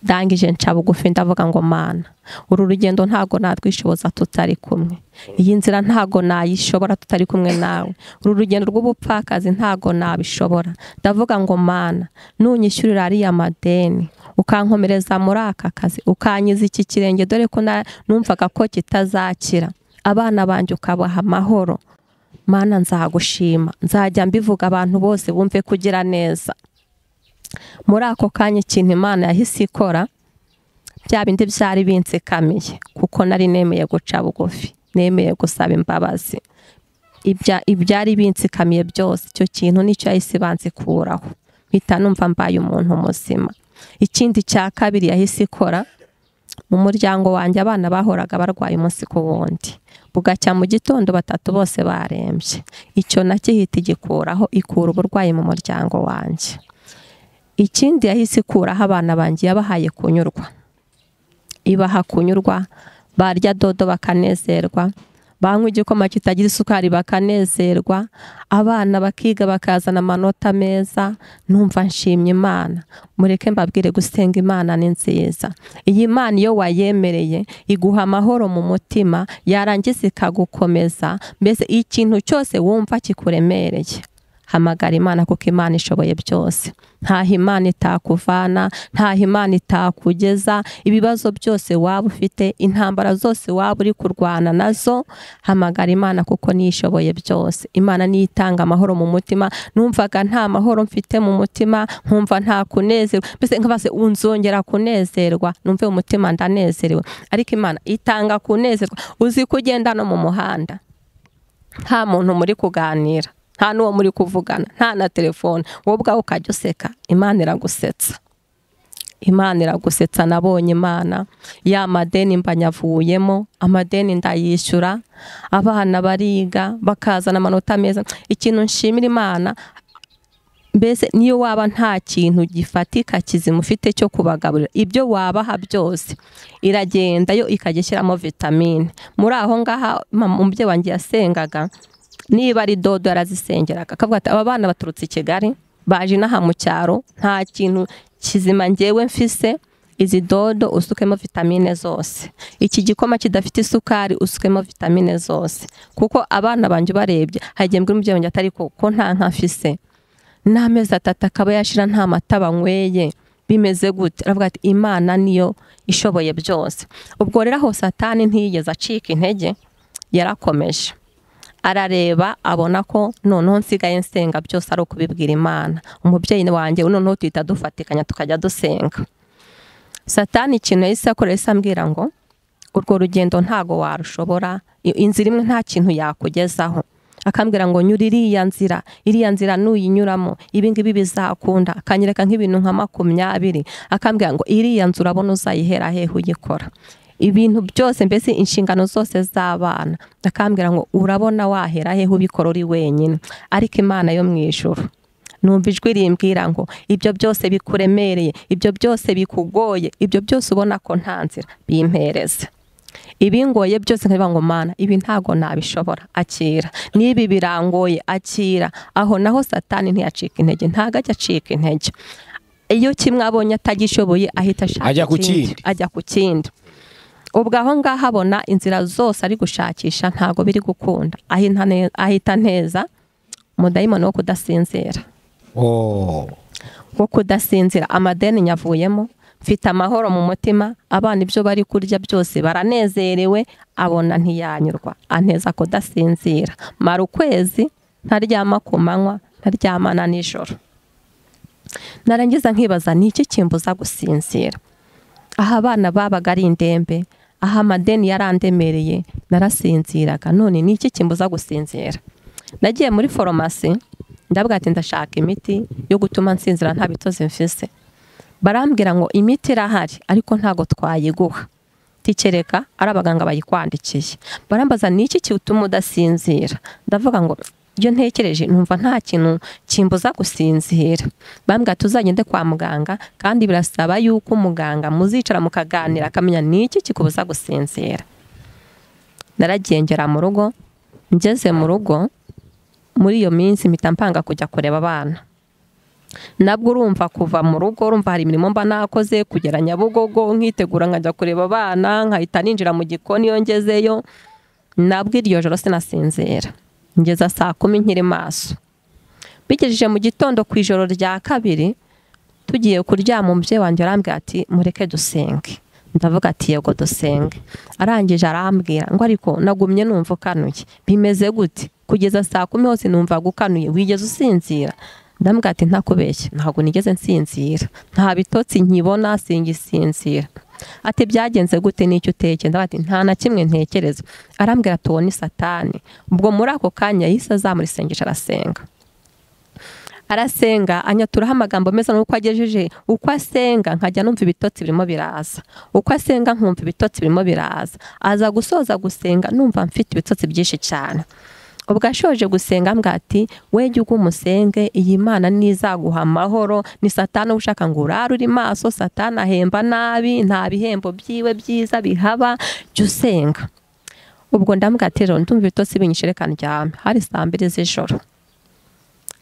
ndangije nca bugufi ndavuga ngo mana uru rugendo ntago natwishoboza tutari kumwe iyi nzira ntago nayishobora tutari kumwe nawe uru rugendo rw'ubupfakazi ntago nabishobora ndavuga ngo mana nunyishyurira ariya madeni ukankomereza muri aka kazi ukanyiza iki kirenge dore ko na- numvaga ko kitazakira abana banjye ukabaha amahoro mana nzagushima nzajya mbivuga abantu bose bumve kugira neza muri ako kanya ikintu imana yahise ikora bya bindi byari binsekamiye kuko nari nemeye guca bugufi nemeye gusaba imbabazi Ibya- ibyari binsekamiye byose icyo kintu nicyo yahise banzikuraho mpita numva mbaye umuntu muzima ikindi cya kabiri yahise ikora mu muryango wanjye abana bahoraga barwaye umunsi ku wundi bugacya mu gitondo batatu bose barembye icyo nacyo ihita igikuraho ikura uburwayi mu muryango wanjye ikindi yahise ikuraho abana banjye yabahaye kunyurwa ibaha kunyurwa barya dodo bakanezerwa banywa igikoma kitagira isukari bakanezerwa abana bakiga bakazana amanota meza numva nshimye imana mureke mbabwire gusenga imana ni nziza iyi mana iyo wayemereye iguha amahoro mu mutima yarangiza ikagukomeza mbese ikintu cyose wumva kikuremereye hamagara imana kuko imana ishoboye byose ntaho imana itakuvana ntaho imana itakugeza ibibazo byose waba ufite intambara zose waba uri kurwana nazo hamagara imana kuko niyo ishoboye byose imana niyo itanga amahoro mu mutima numvaga nta mahoro mfite mu mutima nkumva nta kunezerwa mbese nkabaze unzongera kunezerwa numve umutima ndanezerewe ariko imana itanga kunezerwa uzi ko ugenda no mu muhanda nta muntu muri kuganira nta n'uwo muri kuvugana nta na telefone wowe ubwawe ukajya useka imana iragusetsa imana iragusetsa nabonye imana ya madeni mba nyavuyemo amadeni ndayishyura abana bariga bakazana amanota meza ikintu nshimira imana mbese niyo waba nta kintu gifatika kizima ufite cyo kubagaburira ibyo wabaha byose iragenda yo ikajya ishyiramo vitamine muri aho ngaha umubyeyi wanjye yasengaga niba ari dodo yarazisengeraga akavuga ati aba bana baturutse i kigali baje inaha mu cyaro nta kintu kizima ngewe mfise izi dodo usukemo vitamine zose iki gikoma kidafite isukari usukemo vitamine zose kuko abana banjye ubarebye hagiye mbwira umubyeyi wanjye atari ko nta nkafise n'amezi atatu akaba yashira nta mata banyweye bimeze gute aravuga ati imana niyo ishoboye byose ubwo rero aho satani ntiyigeze acika intege yarakomeje arareba abona ko noneho nsigaye nsenga byose ari ukubibwira imana umubyeyi wanjye noneho tuhita dufatikanya tukajya dusenga satani ikintu yahise akora yahise ambwira ngo urwo rugendo ntago warushobora inzira imwe nta kintu yakugezaho akambwira ngo nyura iriya nzira iriya nzira nuyinyuramo ibi ngibi bizakunda akanyereka nk'ibintu nka makumyabiri akambwira ngo iriya nzu urabona uzayihera hehe uyikora ibintu byose mbese inshingano zose z'abana akambwira ngo urabona wahera hehe ubikora uri wenyine ariko imana yo mu ijoro numva ijwi rimbwira ngo ibyo byose bikuremereye ibyo byose bikugoye ibyo byose ubona ko nta nzira bimpereze ibingoye byose nkabivuga ngo mana ibi ntago nabishobora akira n'ibi birangoye akira aho naho satani ntiyacika intege ntago ajya acika intege iyo kimwe abonye atagishoboye ahita ashaka Ajya ku ikindi kindi. ajya ku kindi ubwo aho ngaho abona inzira zose ari gushakisha ntago biri gukunda ahita ne- ahita neza umudayimoni wo kudasinzira Oh. wo kudasinzira amadeni nyavuyemo mfite amahoro mu mutima abana ibyo bari kurya byose baranezerewe abona ntiyanyurwa anteza kudasinzira mara ukwezi ntaryama ku manywa ntaryama na nijoro narangiza nkibaza ni iki kimbuza gusinzira aho abana babaga ari indembe aho amadeni yarandemereye narasinziraga none ni iki kimbuza gusinzira nagiye muri foromasi ndavuga ati ndashaka imiti yo gutuma nsinzira nta bitozi mfise barambwira ngo imiti irahari ariko ntago twayiguha tikereka ari abaganga bayikwandikiye barambaza ni iki kiwutuma udasinzira ndavuga ngo iyo ntekereje numva nta kintu kimbuza gusinzira bambwira tuzagende kwa muganga kandi birasaba yuko umuganga muzicara mukaganira akamenya ni iki kikubuza gusinzira naragiye ngera mu rugo ngeze mu rugo muri iyo minsi mpita mpanga kujya kureba abana nabwo urumva kuva mu rugo urumva hari imirimo mba nakoze kugera nyabugogo nkitegura nkajya kureba abana nkahita ninjira mu gikoni iyo ngezeyo nabwo iryo joro sinasinzira ngeza saa kumi nkiri maso bigejeje mu gitondo ku ijoro rya kabiri tugiye kuryama umubyeyi wanjye arambwira ati mureke dusenge ndavuga ati yego dusenge arangije arambwira ngo ariko nagumye numva ukanuye bimeze gute kugeza saa kumi hose numvaga ukanuye wigeze usinzira ndambwira ati ntakubeshye ntabwo nigeze nsinzira nta bitotsi nkibona singisinzira ati byagenze gute n'icyo uteke ndavuga ati nta na kimwe ntekereza arambwira ati uwo ni satani ubwo muri ako kanya yahise azamura isengesho arasenga arasenga anyaturaho amagambo meza n'uko agejeje uko asenga nkajya numva ibitotsi birimo biraza uko asenga nkumva ibitotsi birimo biraza aza gusoza gusenga numva mfite ibitotsi byinshi cyane ubwo ashoje gusenga mbwa ati we jya ugwa umusenge iyi mana nizaguha amahoro ni satani uba ushaka ngo urare uri maso satani ahemba nabi nta bihembo byiwe byiza bihaba jya usenga ubwo ndambwira ati rero ndumva ibitotsi binyishe reka ndyame hari saa mbiri z'ijoro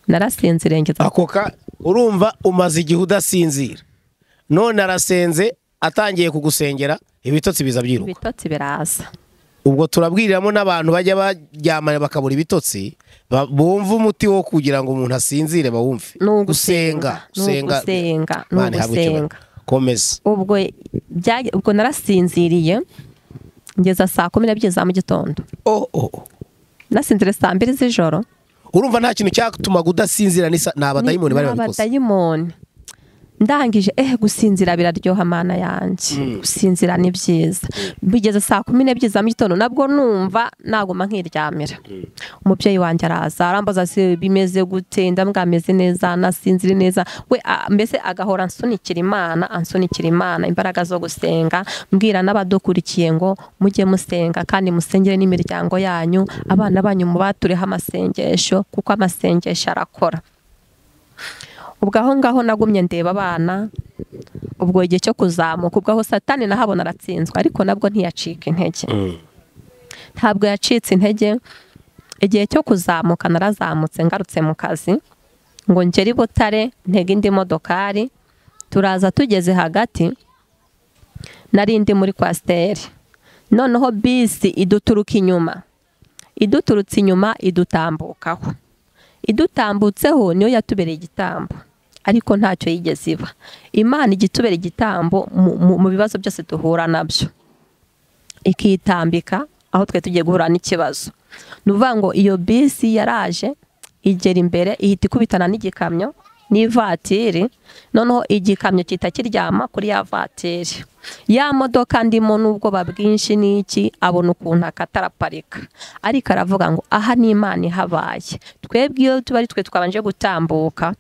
narasinziriye ngeza ako ka urumva umaze igihe udasinzira none arasenze atangiye kugusengera ibitotsi biza byiruka ibitotsi biraza ubwo turabwiriramo n'abantu bajya baryamana bakabura ibitotsi ba- bumve umuti wo kugira ngo umuntu asinzire bawumve ni ugusenga gusenga ni ugusenga ni Mana, ihabwe icyubahiro. ugusenga komeza ubwo byage- ubwo narasinziriye ngeza saa kumi n'ebyiri za mu gitondo Oh, oh, oh. nasinzire saa mbiri z'ijoro urumva nta kintu cyatumaga udasinzira ni sa- ni abadayimoni bari babikoze abadayimoni ndangije eh gusinzira biraryoha amana yanjye gusinzira ni byiza bigeze saa kumi n'ebyiri za mu gitondo nabwo numva naguma nkiryamira umubyeyi wanjye araza arambaza ati bimeze gute ndambwa ameze neza nasinzire neza we a- mbese agahora ansunikira imana ansunikira imana imbaraga zo gusenga mbwira n'abadukurikiye ngo mujye musenga kandi musengere n'imiryango yanyu abana banyu mubatureho amasengesho kuko amasengesho arakora ubwo aho ngaho nagumye ndeba abana ubwo igihe cyo kuzamuka ubwo aho satani nahabona aratsinzwe ariko nabwo ntiyacika intege ntabwo yacitse intege igihe cyo kuzamuka narazamutse ngarutse mu kazi ngo ngere i butare ntege indi modokari turaza tugeze hagati nari ndi muri kwasiteri noneho bisi iduturuka inyuma iduturutse inyuma idutambukaho idutambutseho niyo yatubereye igitambo ariko ntacyo yigeze iba imana ijya itubera igitambo mu- mu- mu bibazo byose duhura nabyo ikitambika aho twe tugiye guhura n'ikibazo ni ukuvuga ngo iyo bisi yaraje igera imbere ihita ikubitana n'igikamyo n'ivatiri noneho igikamyo gihita kiryama kuri ya vatiri ya modoka ndimo n'ubwoba bwinshi n'iki abona ukuntu akataraparika ariko aravuga ngo aha ni imana ihabaye twebwe iyo tuba ari twe twabanje gutambuka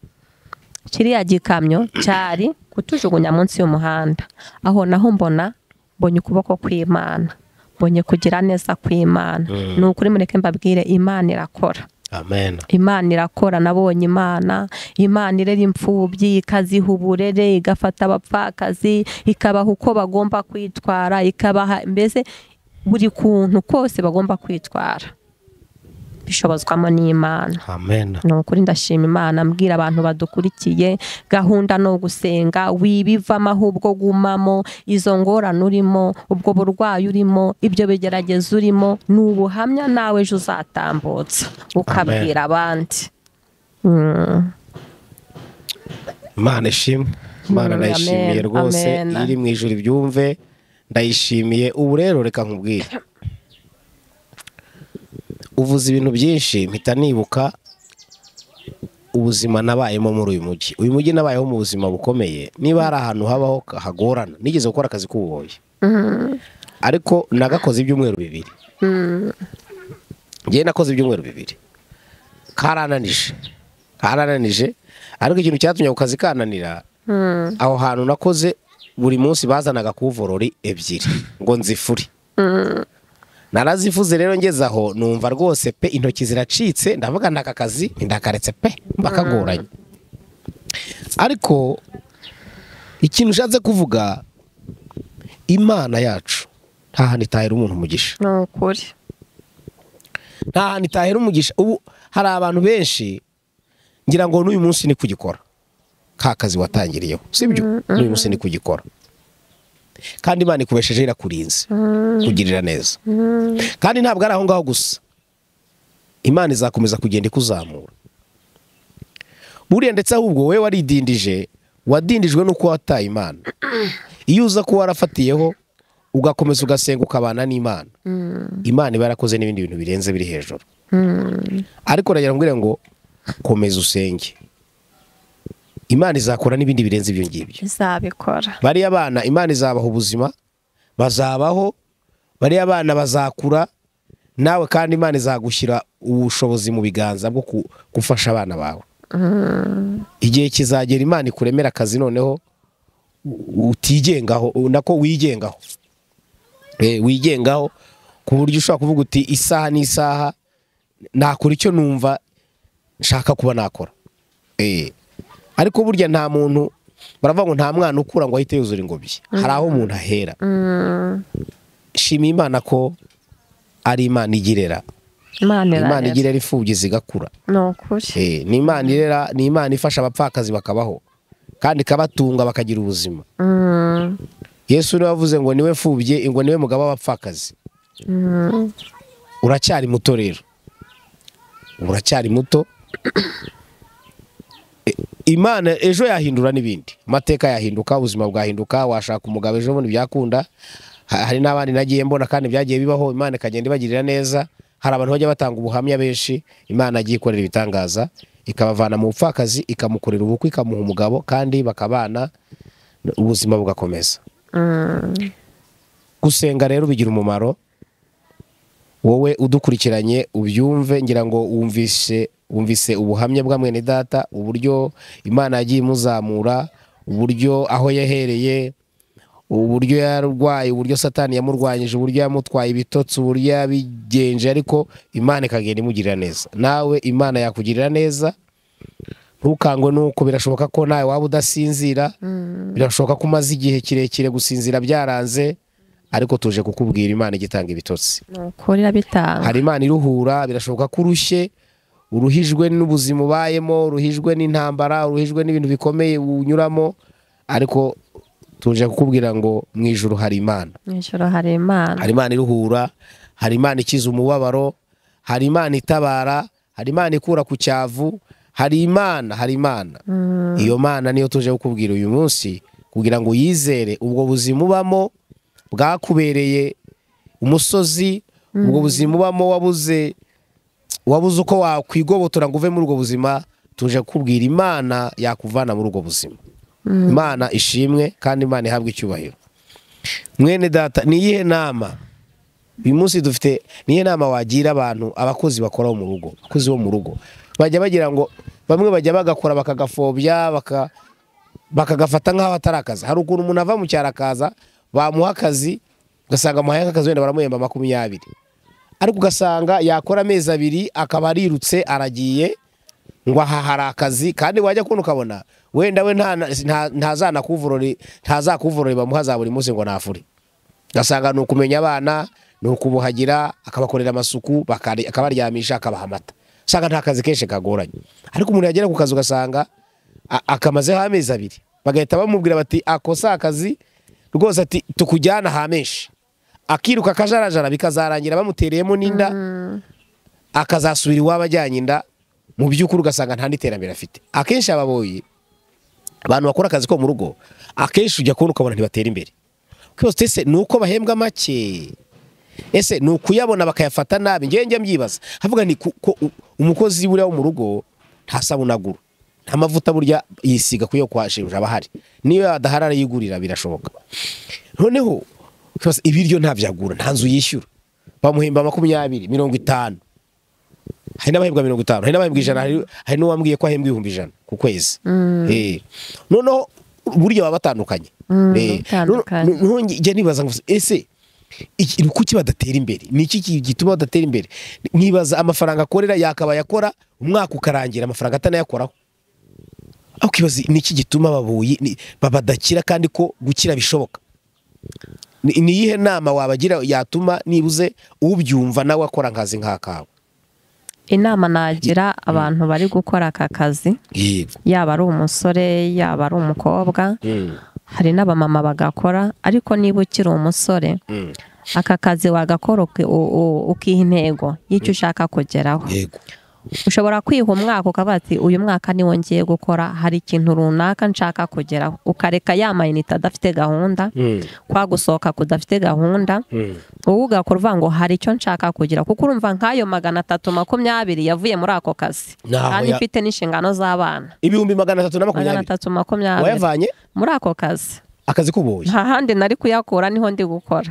kiriya gikamyo cyari kutujugunya munsi y'umuhanda aho naho mbona mbonye ukuboko kw'imana mbonye kugira neza kw'imana ni ukuri mureke mbabwire imana irakora amen imana irakora nabonye imana imana irera imfubyi ikaziha uburere igafata abapfakazi ikabaha uko bagomba kwitwara ikabaha mbese buri kuntu kose bagomba kwitwara bishobozwamo n'imana amen ni ukuri ndashima imana mbwira abantu badukurikiye gahunda ni ugusenga wibivamo ahubwo gumamo izo ngorane urimo ubwo burwayi urimo ibyo bigerageza urimo ni ubuhamya nawe ejo uzatambutsa ukabwira abandi Mm. imana ishimwe imana Amen, ndayishimiye amen, rwose amen. iyo iri mu ijoro ibyumve ndayishimiye ubu rero reka nkubwire uvuze ibintu byinshi mpita nibuka ubuzima nabayemo muri uyu mujyi uyu mujyi nabayeho mu buzima bukomeye niba hari ahantu habaho hagorana nigeze gukora akazi k'ubuhoya ariko nagakoze ibyumweru bibiri njyewe nakoze ibyumweru bibiri karananije karananije ariko ikintu cyatumye ako kazi kananira aho hantu nakoze buri munsi bazanaga kuvorori ebyiri ngo nzifure narazifuze rero ngeze aho numva rwose pe intoki ziracitse ndavuga aka kazi ndakaretse pe mbakagoranye ariko ikintu ushatse kuvuga imana yacu nta hantu itahera umuntu umugisha ni ukuri nta hantu itahera umugisha ubu hari abantu benshi ngira ngo n'uyu munsi ni kugikora ka kazi watangiriyeho sibyo n'uyu munsi ni kugikora kandi imana ikubesheje irakurinze kugirira neza kandi ntabwo ari aho ngaho gusa imana izakomeza kugenda ikuzamura buriya ndetse ahubwo wowe waridindije wadindijwe n'uko wataye imana iyo uza kuba warafatiyeho ugakomeza ugasenga ukabana n'imana imana iba yarakoze n'ibindi bintu birenze biri hejuru ariko uragira ngo ngo komeza usenge imana izakora n'ibindi birenze ibyo ngibyo izabikora bariya bana imana izabaha ubuzima bazabaho bariya bana bazakura nawe kandi imana izagushyira ubushobozi mu biganza bwo ku- gufasha abana bawe igihe kizagera imana ikuremera akazi noneho u- utigengaho u- nako wigengaho Eh, wigengaho ku buryo ushobora kuvuga uti isaha n'isaha nakora icyo numva nshaka kuba nakora Eh, ariko burya nta muntu baravuga ngo nta mwana ukura ngo ahite yuzura ingobyi hari aho umuntu ahera shima imana ko ari imana igirera imana imana irarera igirera imfubyi zigakura ni ukuri Eh, ni imana irera ni imana ifasha abapfakazi bakabaho kandi ikabatunga bakagira ubuzima Mm. yesu niwe wavuze ngo niwe mfubyi ngo niwe mugabo w'abapfakazi uracyari muto rero uracyari muto E- imana ejo yahindura n'ibindi amateka yahinduka ubuzima bwahinduka washaka umugabo ejo bundi byakunda Ha- hari n'abandi nagiye mbona kandi byagiye bibaho imana ikagenda ibagirira neza hari abantu bajya batanga ubuhamya benshi imana yagiye ikorera ibitangaza ikabavana mu bupfakazi ikamukorera ubukwe ikamuha umugabo kandi bakabana ubuzima bugakomeza gusenga rero bigira umumaro wowe udukurikiranye ubyumve ngira ngo wumvise wumvise ubuhamya bwa mwene data uburyo imana yagiye imuzamura uburyo aho yahereye uburyo yarwaye uburyo satani yamurwanyije uburyo yamutwaye ibitotsi uburyo yabigenje ariko imana ikagenda imugirira neza nawe imana yakugirira neza ntukangwe nuko birashoboka ko nawe waba udasinzira birashoboka ko umaze igihe kirekire gusinzira byaranze ariko tuje kukubwira imana igitanga ibitotsi nuko rirabitanga hari imana iruhura birashoboka ko urushye uruhijwe n'ubuzima ubayemo uruhijwe n'intambara uruhijwe n'ibintu bikomeye unyuramo ariko tuje kukubwira ngo mu ijoro hari imana mu ijoro hari imana hari imana iruhura hari imana ikiza umubabaro hari imana itabara hari imana ikura ku cyavu hari imana hari imana iyo mana niyo tuje kukubwira uyu munsi kugira ngo uyizere ubwo buzima ubamo bwakubereye umusozi ubwo buzima ubamo wabuze wabuze uko wakwigobotora ngo uve muri ubwo buzima tuje kukubwira imana yakuvana muri ubwo buzima imana ishimwe kandi imana ihabwe icyubahiro mwene data ni iyihe nama uyu munsi dufite niyo nama wagira abantu abakozi bakora mu rugo abakozi bo mu rugo bajya bagira ngo bamwe bajya bagakora bakagafobya baka- bakagafata nk'aho atari akazi hari ukuntu umuntu ava mu cyaro akaza bamuha akazi ugasanga amuhaye nk'akazi wenda baramuhemba makumyabiri ariko ugasanga yakora amezi abiri akaba arirutse aragiye ngo aha hari akazi kandi wajya kubona ukabona wenda we nta- nta- ntazanakuvurore ntazakuvurore bamuha za buri munsi ngo nafure ugasanga ni ukumenya abana ni ukubuhagira akabakorera amasuku bakari- akabaryamisha akabaha amata usanga nta kazi kenshi kagoranye ariko umuntu yagera ku kazi ugasanga a- akamazeho amezi abiri bagahita bamubwira bati ako si akazi rwose ati tukujyana hamenshi akiruka akajarajara bikazarangira bamutereyemo n'inda akazasubira iwabo ajyanye inda mu by'ukuri ugasanga nta n'iterambere afite akenshi ababoyi abantu bakora akazi ko mu rugo akenshi ujya kubona ukabona ntibatera imbere kwose ese ni uko bahembwa make ese ni ukuyabona bakayafata nabi ngewe njya mbyibaza havuga nti ku- ko u- umukozi buriya wo mu rugo nta sabuna agura nta mavuta burya yisiga kuyo kwa shebuja aba ahari niyo adahari arayigurira birashoboka noneho ukibaza, ibiryo ntabyo agura nta nzu yishyura bamuhemba makumyabiri mirongo itanu hari n'abahembwa mirongo itanu hari n'abahembwa ijana hari- hari n'uwambwiye ko ahembwa ibihumbi ijana ku kwezi Eh. noneho burya baba batandukanye Mm, Eh. batandukanye. Noneho- noneho njya nibaza ngo ese iki- ni kuki badatera imbere ni iki ki- gituma badatera imbere nkibaza amafaranga akorera yakabaye akora umwaka ukarangira amafaranga atanayakoraho aho ukibaza ni iki gituma ababoyi ni- ba- badakira kandi ko gukira bishoboka ni ni iyihe nama wabagira yatuma nibuze ubyumva nawe akora akazi nk'akawe inama nagira abantu bari gukora aka kazi yego yaba ari umusore yaba ari umukobwa hari n'abamama bagakora ariko niba ukiri umusore aka kazi wagakora uki- u- u- ukiha intego y'icyo ushaka kugeraho yego ushobora kwiha umwaka ukavuga ati uyu mwaka niwo ngiye gukora hari ikintu runaka nshaka kugeraho ukareka ya mayinite adafite gahunda kwa gusohoka kudafite gahunda wowe ugakora uvuga ngo hari icyo nshaka kugira kuko urumva nk'ayo magana atatu makumyabiri yavuye muri ako kazi Ntaho kandi ya- mfite n'inshingano z'abana ibihumbi magana atatu na magana makumyabiri atatu makumyabiri wayavanye muri ako kazi akazi k'ububoyi nta handi nari kuyakura niho ndi gukora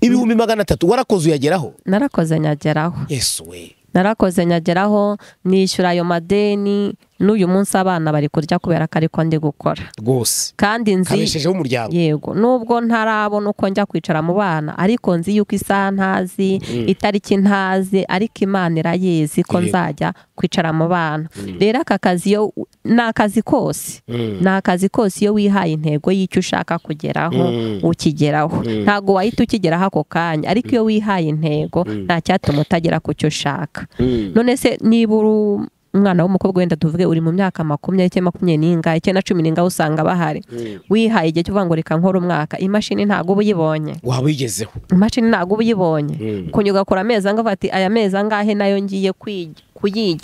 ibihumbi magana atatu warakoze uyageraho narakoze nyageraho yesu we narakoze nyageraho nishyura ayo madeni n'uyu munsi abana bari kurya kubera ko ariko ndi gukora rwose kandi nzi kabeshejeho umuryango yego nubwo ntarabona uko njya kwicara mu bana ariko nzi yuko isaha ntazi itariki ntazi ariko imana irayizi ko Yego. nzajya kwicara mu bana rero aka kazi iyo ni akazi kose ni akazi kose iyo wihaye intego y'icyo ushaka kugeraho ukigeraho ntabwo wahita ukigeraho ako kanya ariko iyo wihaye intego nta cyatuma utagera ku cyo ushaka none se niba uri umwana w'umukobwa wenda tuvuge uri mu myaka makumyabiri cyangwa makumyabiri n'ingahe icyenda cumi n'ingahe usanga bahari wihaye igihe cyo kuvuga ngo reka nkore umwaka imashini ntabwo uba uyibonye waba uyigezeho imashini ntabwo uba uyibonye Mm. kunyuga ugakora amezi angahe ati aya mezi angahe nayo ngiye kwi- kuyi-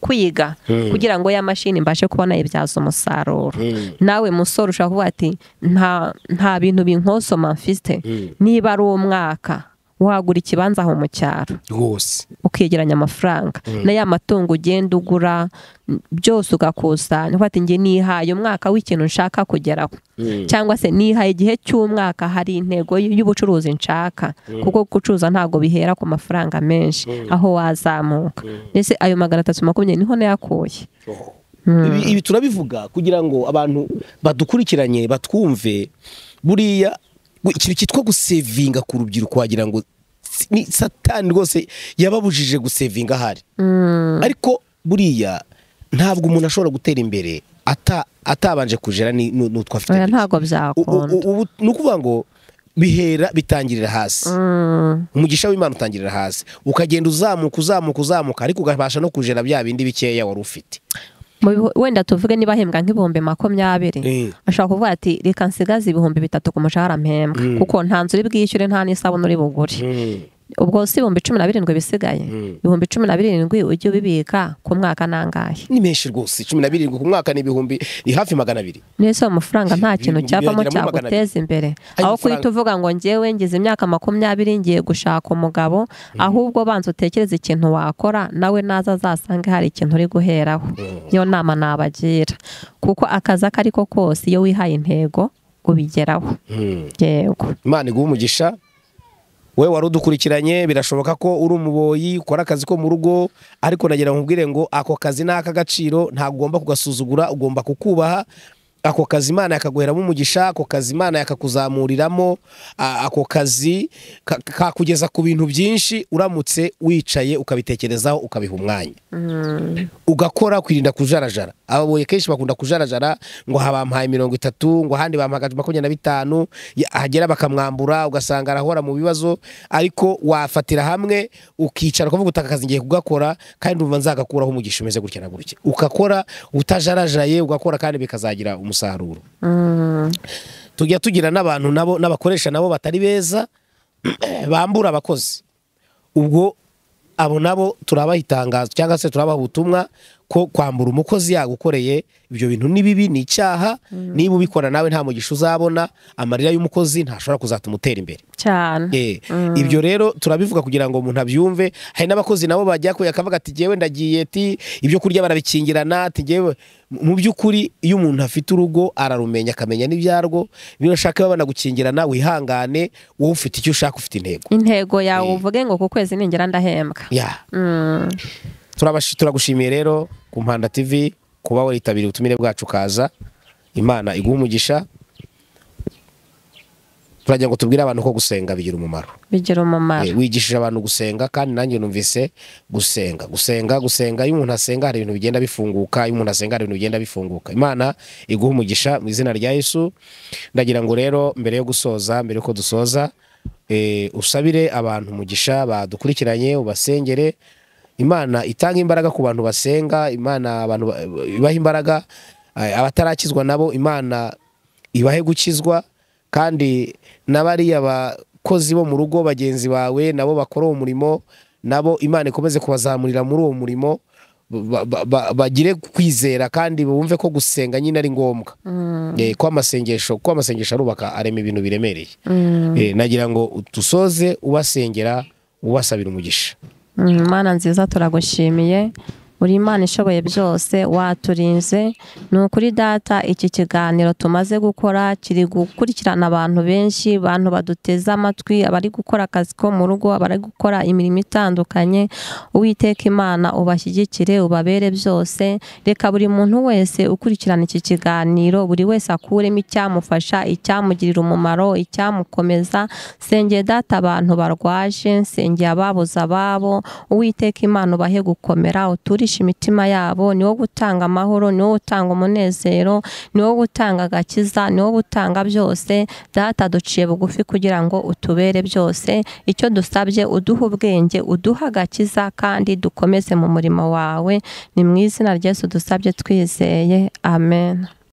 kwiga Mm. kugira ngo ya mashini mbashe kubona ibyaza umusaruro Mm. nawe musore ushobora kuvuga ati nta nta bintu binkosoma mfite Mm. niba ari umwaka wagura ikibanza aho mu cyaro rwose ukegeranya amafaranga na ya matungo ugenda ugura m- byose ugakusanya ufata njye nihaye umwaka w'ikintu nshaka kugeraho Mm. cyangwa se nihaye igihe cy'umwaka hari intego y- y'ubucuruzi nshaka kuko gucuruza ntabwo bihera ku mafaranga menshi aho wazamuka mbese ayo magana atatu makumyabiri niho nayakuye Ibi- ibi turabivuga kugira ngo abantu badukurikiranye batwumve buriya gu- ikintu cyitwa gusevinga ku rubyiruko wagira ngo si- ni satani rwose yababujije gusevinga ahari ariko buriya ntabwo umuntu ashobora gutera imbere ata atabanje kujera ni- nu- n'utwo afite oya ntabwo U- u- byakunda u- ubu ni ukuvuga ngo bihera bitangirira hasi Mm, umugisha w'imana utangirira hasi ukagenda uzamuka uzamuka uzamuka ariko ugabasha no kujera bya bindi bikeya wari ufite mu bihu- wenda tuvuge niba ahembwa nk'ibihumbi Eh. makumyabiri ashobora kuvuga ati reka nsigaze ibihumbi bitatu ku mushahara mpembwa kuko nta nzu uri bwishyure nta n'isabune uri bugure ubwo si ibihumbi cumi na birindwi bisigaye ibihumbi cumi na birindwi ujye ubibika ku mwaka nangahe ni menshi rwose cumi na birindwi ku mwaka ni ibihumbi ni hafi magana abiri nese ayo mafaranga nta kintu Bi- cyavamo birageramo magana abiri. cyaguteza imbere Ayo aho mafaranga. kuhita uvuga ngo ngewe ngize imyaka makumyabiri ngiye gushaka umugabo ahubwo banza utekereze ikintu wakora nawe naza azasange hari ikintu uri guheraho iyo nama nabagira kuko akazi ako ari ko kose iyo wihaye intego ubigeraho yego imana iguha umugisha we wari udukurikiranye birashoboka ko uri umuboyi ukora akazi ko mu rugo ariko nagira ngo nkubwire ngo ako kazi ni ak'agaciro ntabwo ugomba kugasuzugura ugomba kukubaha ako kazi imana yakaguheramo umugisha ako kazi imana yakakuzamuriramo a- ako kazi ka- kakugeza ku bintu byinshi uramutse wicaye ukabitekerezaho ukabiha umwanya ugakora kwirinda kujarajara ababoye kenshi bakunda kujarajara ngo aha bampaye mirongo itatu ngo ahandi bampaye makumyabiri na bitanu ya- ahagera bakamwambura ugasanga arahora mu bibazo ariko wafatira hamwe ukicara ukavuga utaka akazi ngiye kugakora kandi urumva nzagakuraho umugisha umeze gutya na gutya ugakora utajarajaraye ugakora kandi bikazagira umusaruro tujya tugira n'abantu nabo n'abakoresha nabo batari beza bambura abakozi ubwo abo nabo turabaha itangazo cyangwa se turabaha ubutumwa ko kwambura umukozi yagukoreye ibyo bintu ni bibi ni icyaha niba ubikora nawe nta mugisha uzabona amarira y'umukozi ntashobora kuzatuma utera imbere cyane Eh, ibyo rero turabivuga kugira ngo umuntu abyumve hari n'abakozi nabo bajya kuya akavuga ati jyewe ndagiye ti ibyo kurya barabikingirana ati jyewe mu by'ukuri iyo umuntu afite urugo ararumenya akamenya n'ibyarwo niba ushaka babana gukingirana wihangane wowe ufite icyo ushaka ufite intego intego yawe Eh. uvuge ngo ku kwezi ningera ndahembwa ya Mm. turabashi- turagushimiye rero ku mpanda tv kuba waritabiriye ubutumire bwacu ukaza imana iguha umugisha turagira ngo tubwire abantu ko gusenga bigira umumaro bigira umumaro Eh, wigishije abantu gusenga kandi nanjye numvise gusenga gusenga gusenga iyo umuntu asenga hari ibintu bigenda bifunguka iyo umuntu asenga hari ibintu bigenda bifunguka imana iguha umugisha mu izina rya yesu ndagira ngo rero mbere yo gusoza mbere yuko dusoza eh, usabire abantu umugisha badukurikiranye ubasengere imana itanga imbaraga ku bantu basenga imana abantu ba- ibaha imbaraga eh, abatarakizwa nabo imana ibahe gukizwa kandi na bariya bakozi bo mu rugo bagenzi bawe nabo bakora uwo murimo nabo imana ikomeze kubazamurira muri uwo murimo ba- ba- ba- bagire kwizera kandi bumve ko gusenga nyine ari ngombwa Eh, ko amasengesho ko amasengesho arubaka arema ibintu biremereye Eh, nagira ngo dusoze ubasengera ubasabira umugisha Mm, mana nziza turagushimiye uri imana ishoboye byose waturinze ni ukuri data iki kiganiro tumaze gukora kiri gukurikirana abantu benshi abantu baduteze amatwi abari gukora akazi ko mu rugo abari gukora imirimo itandukanye uwiteka imana ubashyigikire ubabere byose reka buri muntu wese ukurikirana iki kiganiro buri wese akuremo icyamufasha icyamugirira umumaro icyamukomeza sengeye data abantu barwaje nsengeye ababuze ababo uwiteka imana ubahe gukomera uture gucisha imitima yabo ni wo gutanga amahoro ni wo gutanga umunezero ni wo gutanga agakiza ni wo gutanga byose data duciye bugufi kugira ngo utubere byose icyo dusabye uduha ubwenge uduha agakiza kandi dukomeze mu murimo wawe ni mu izina ry'esu dusabye twizeye amen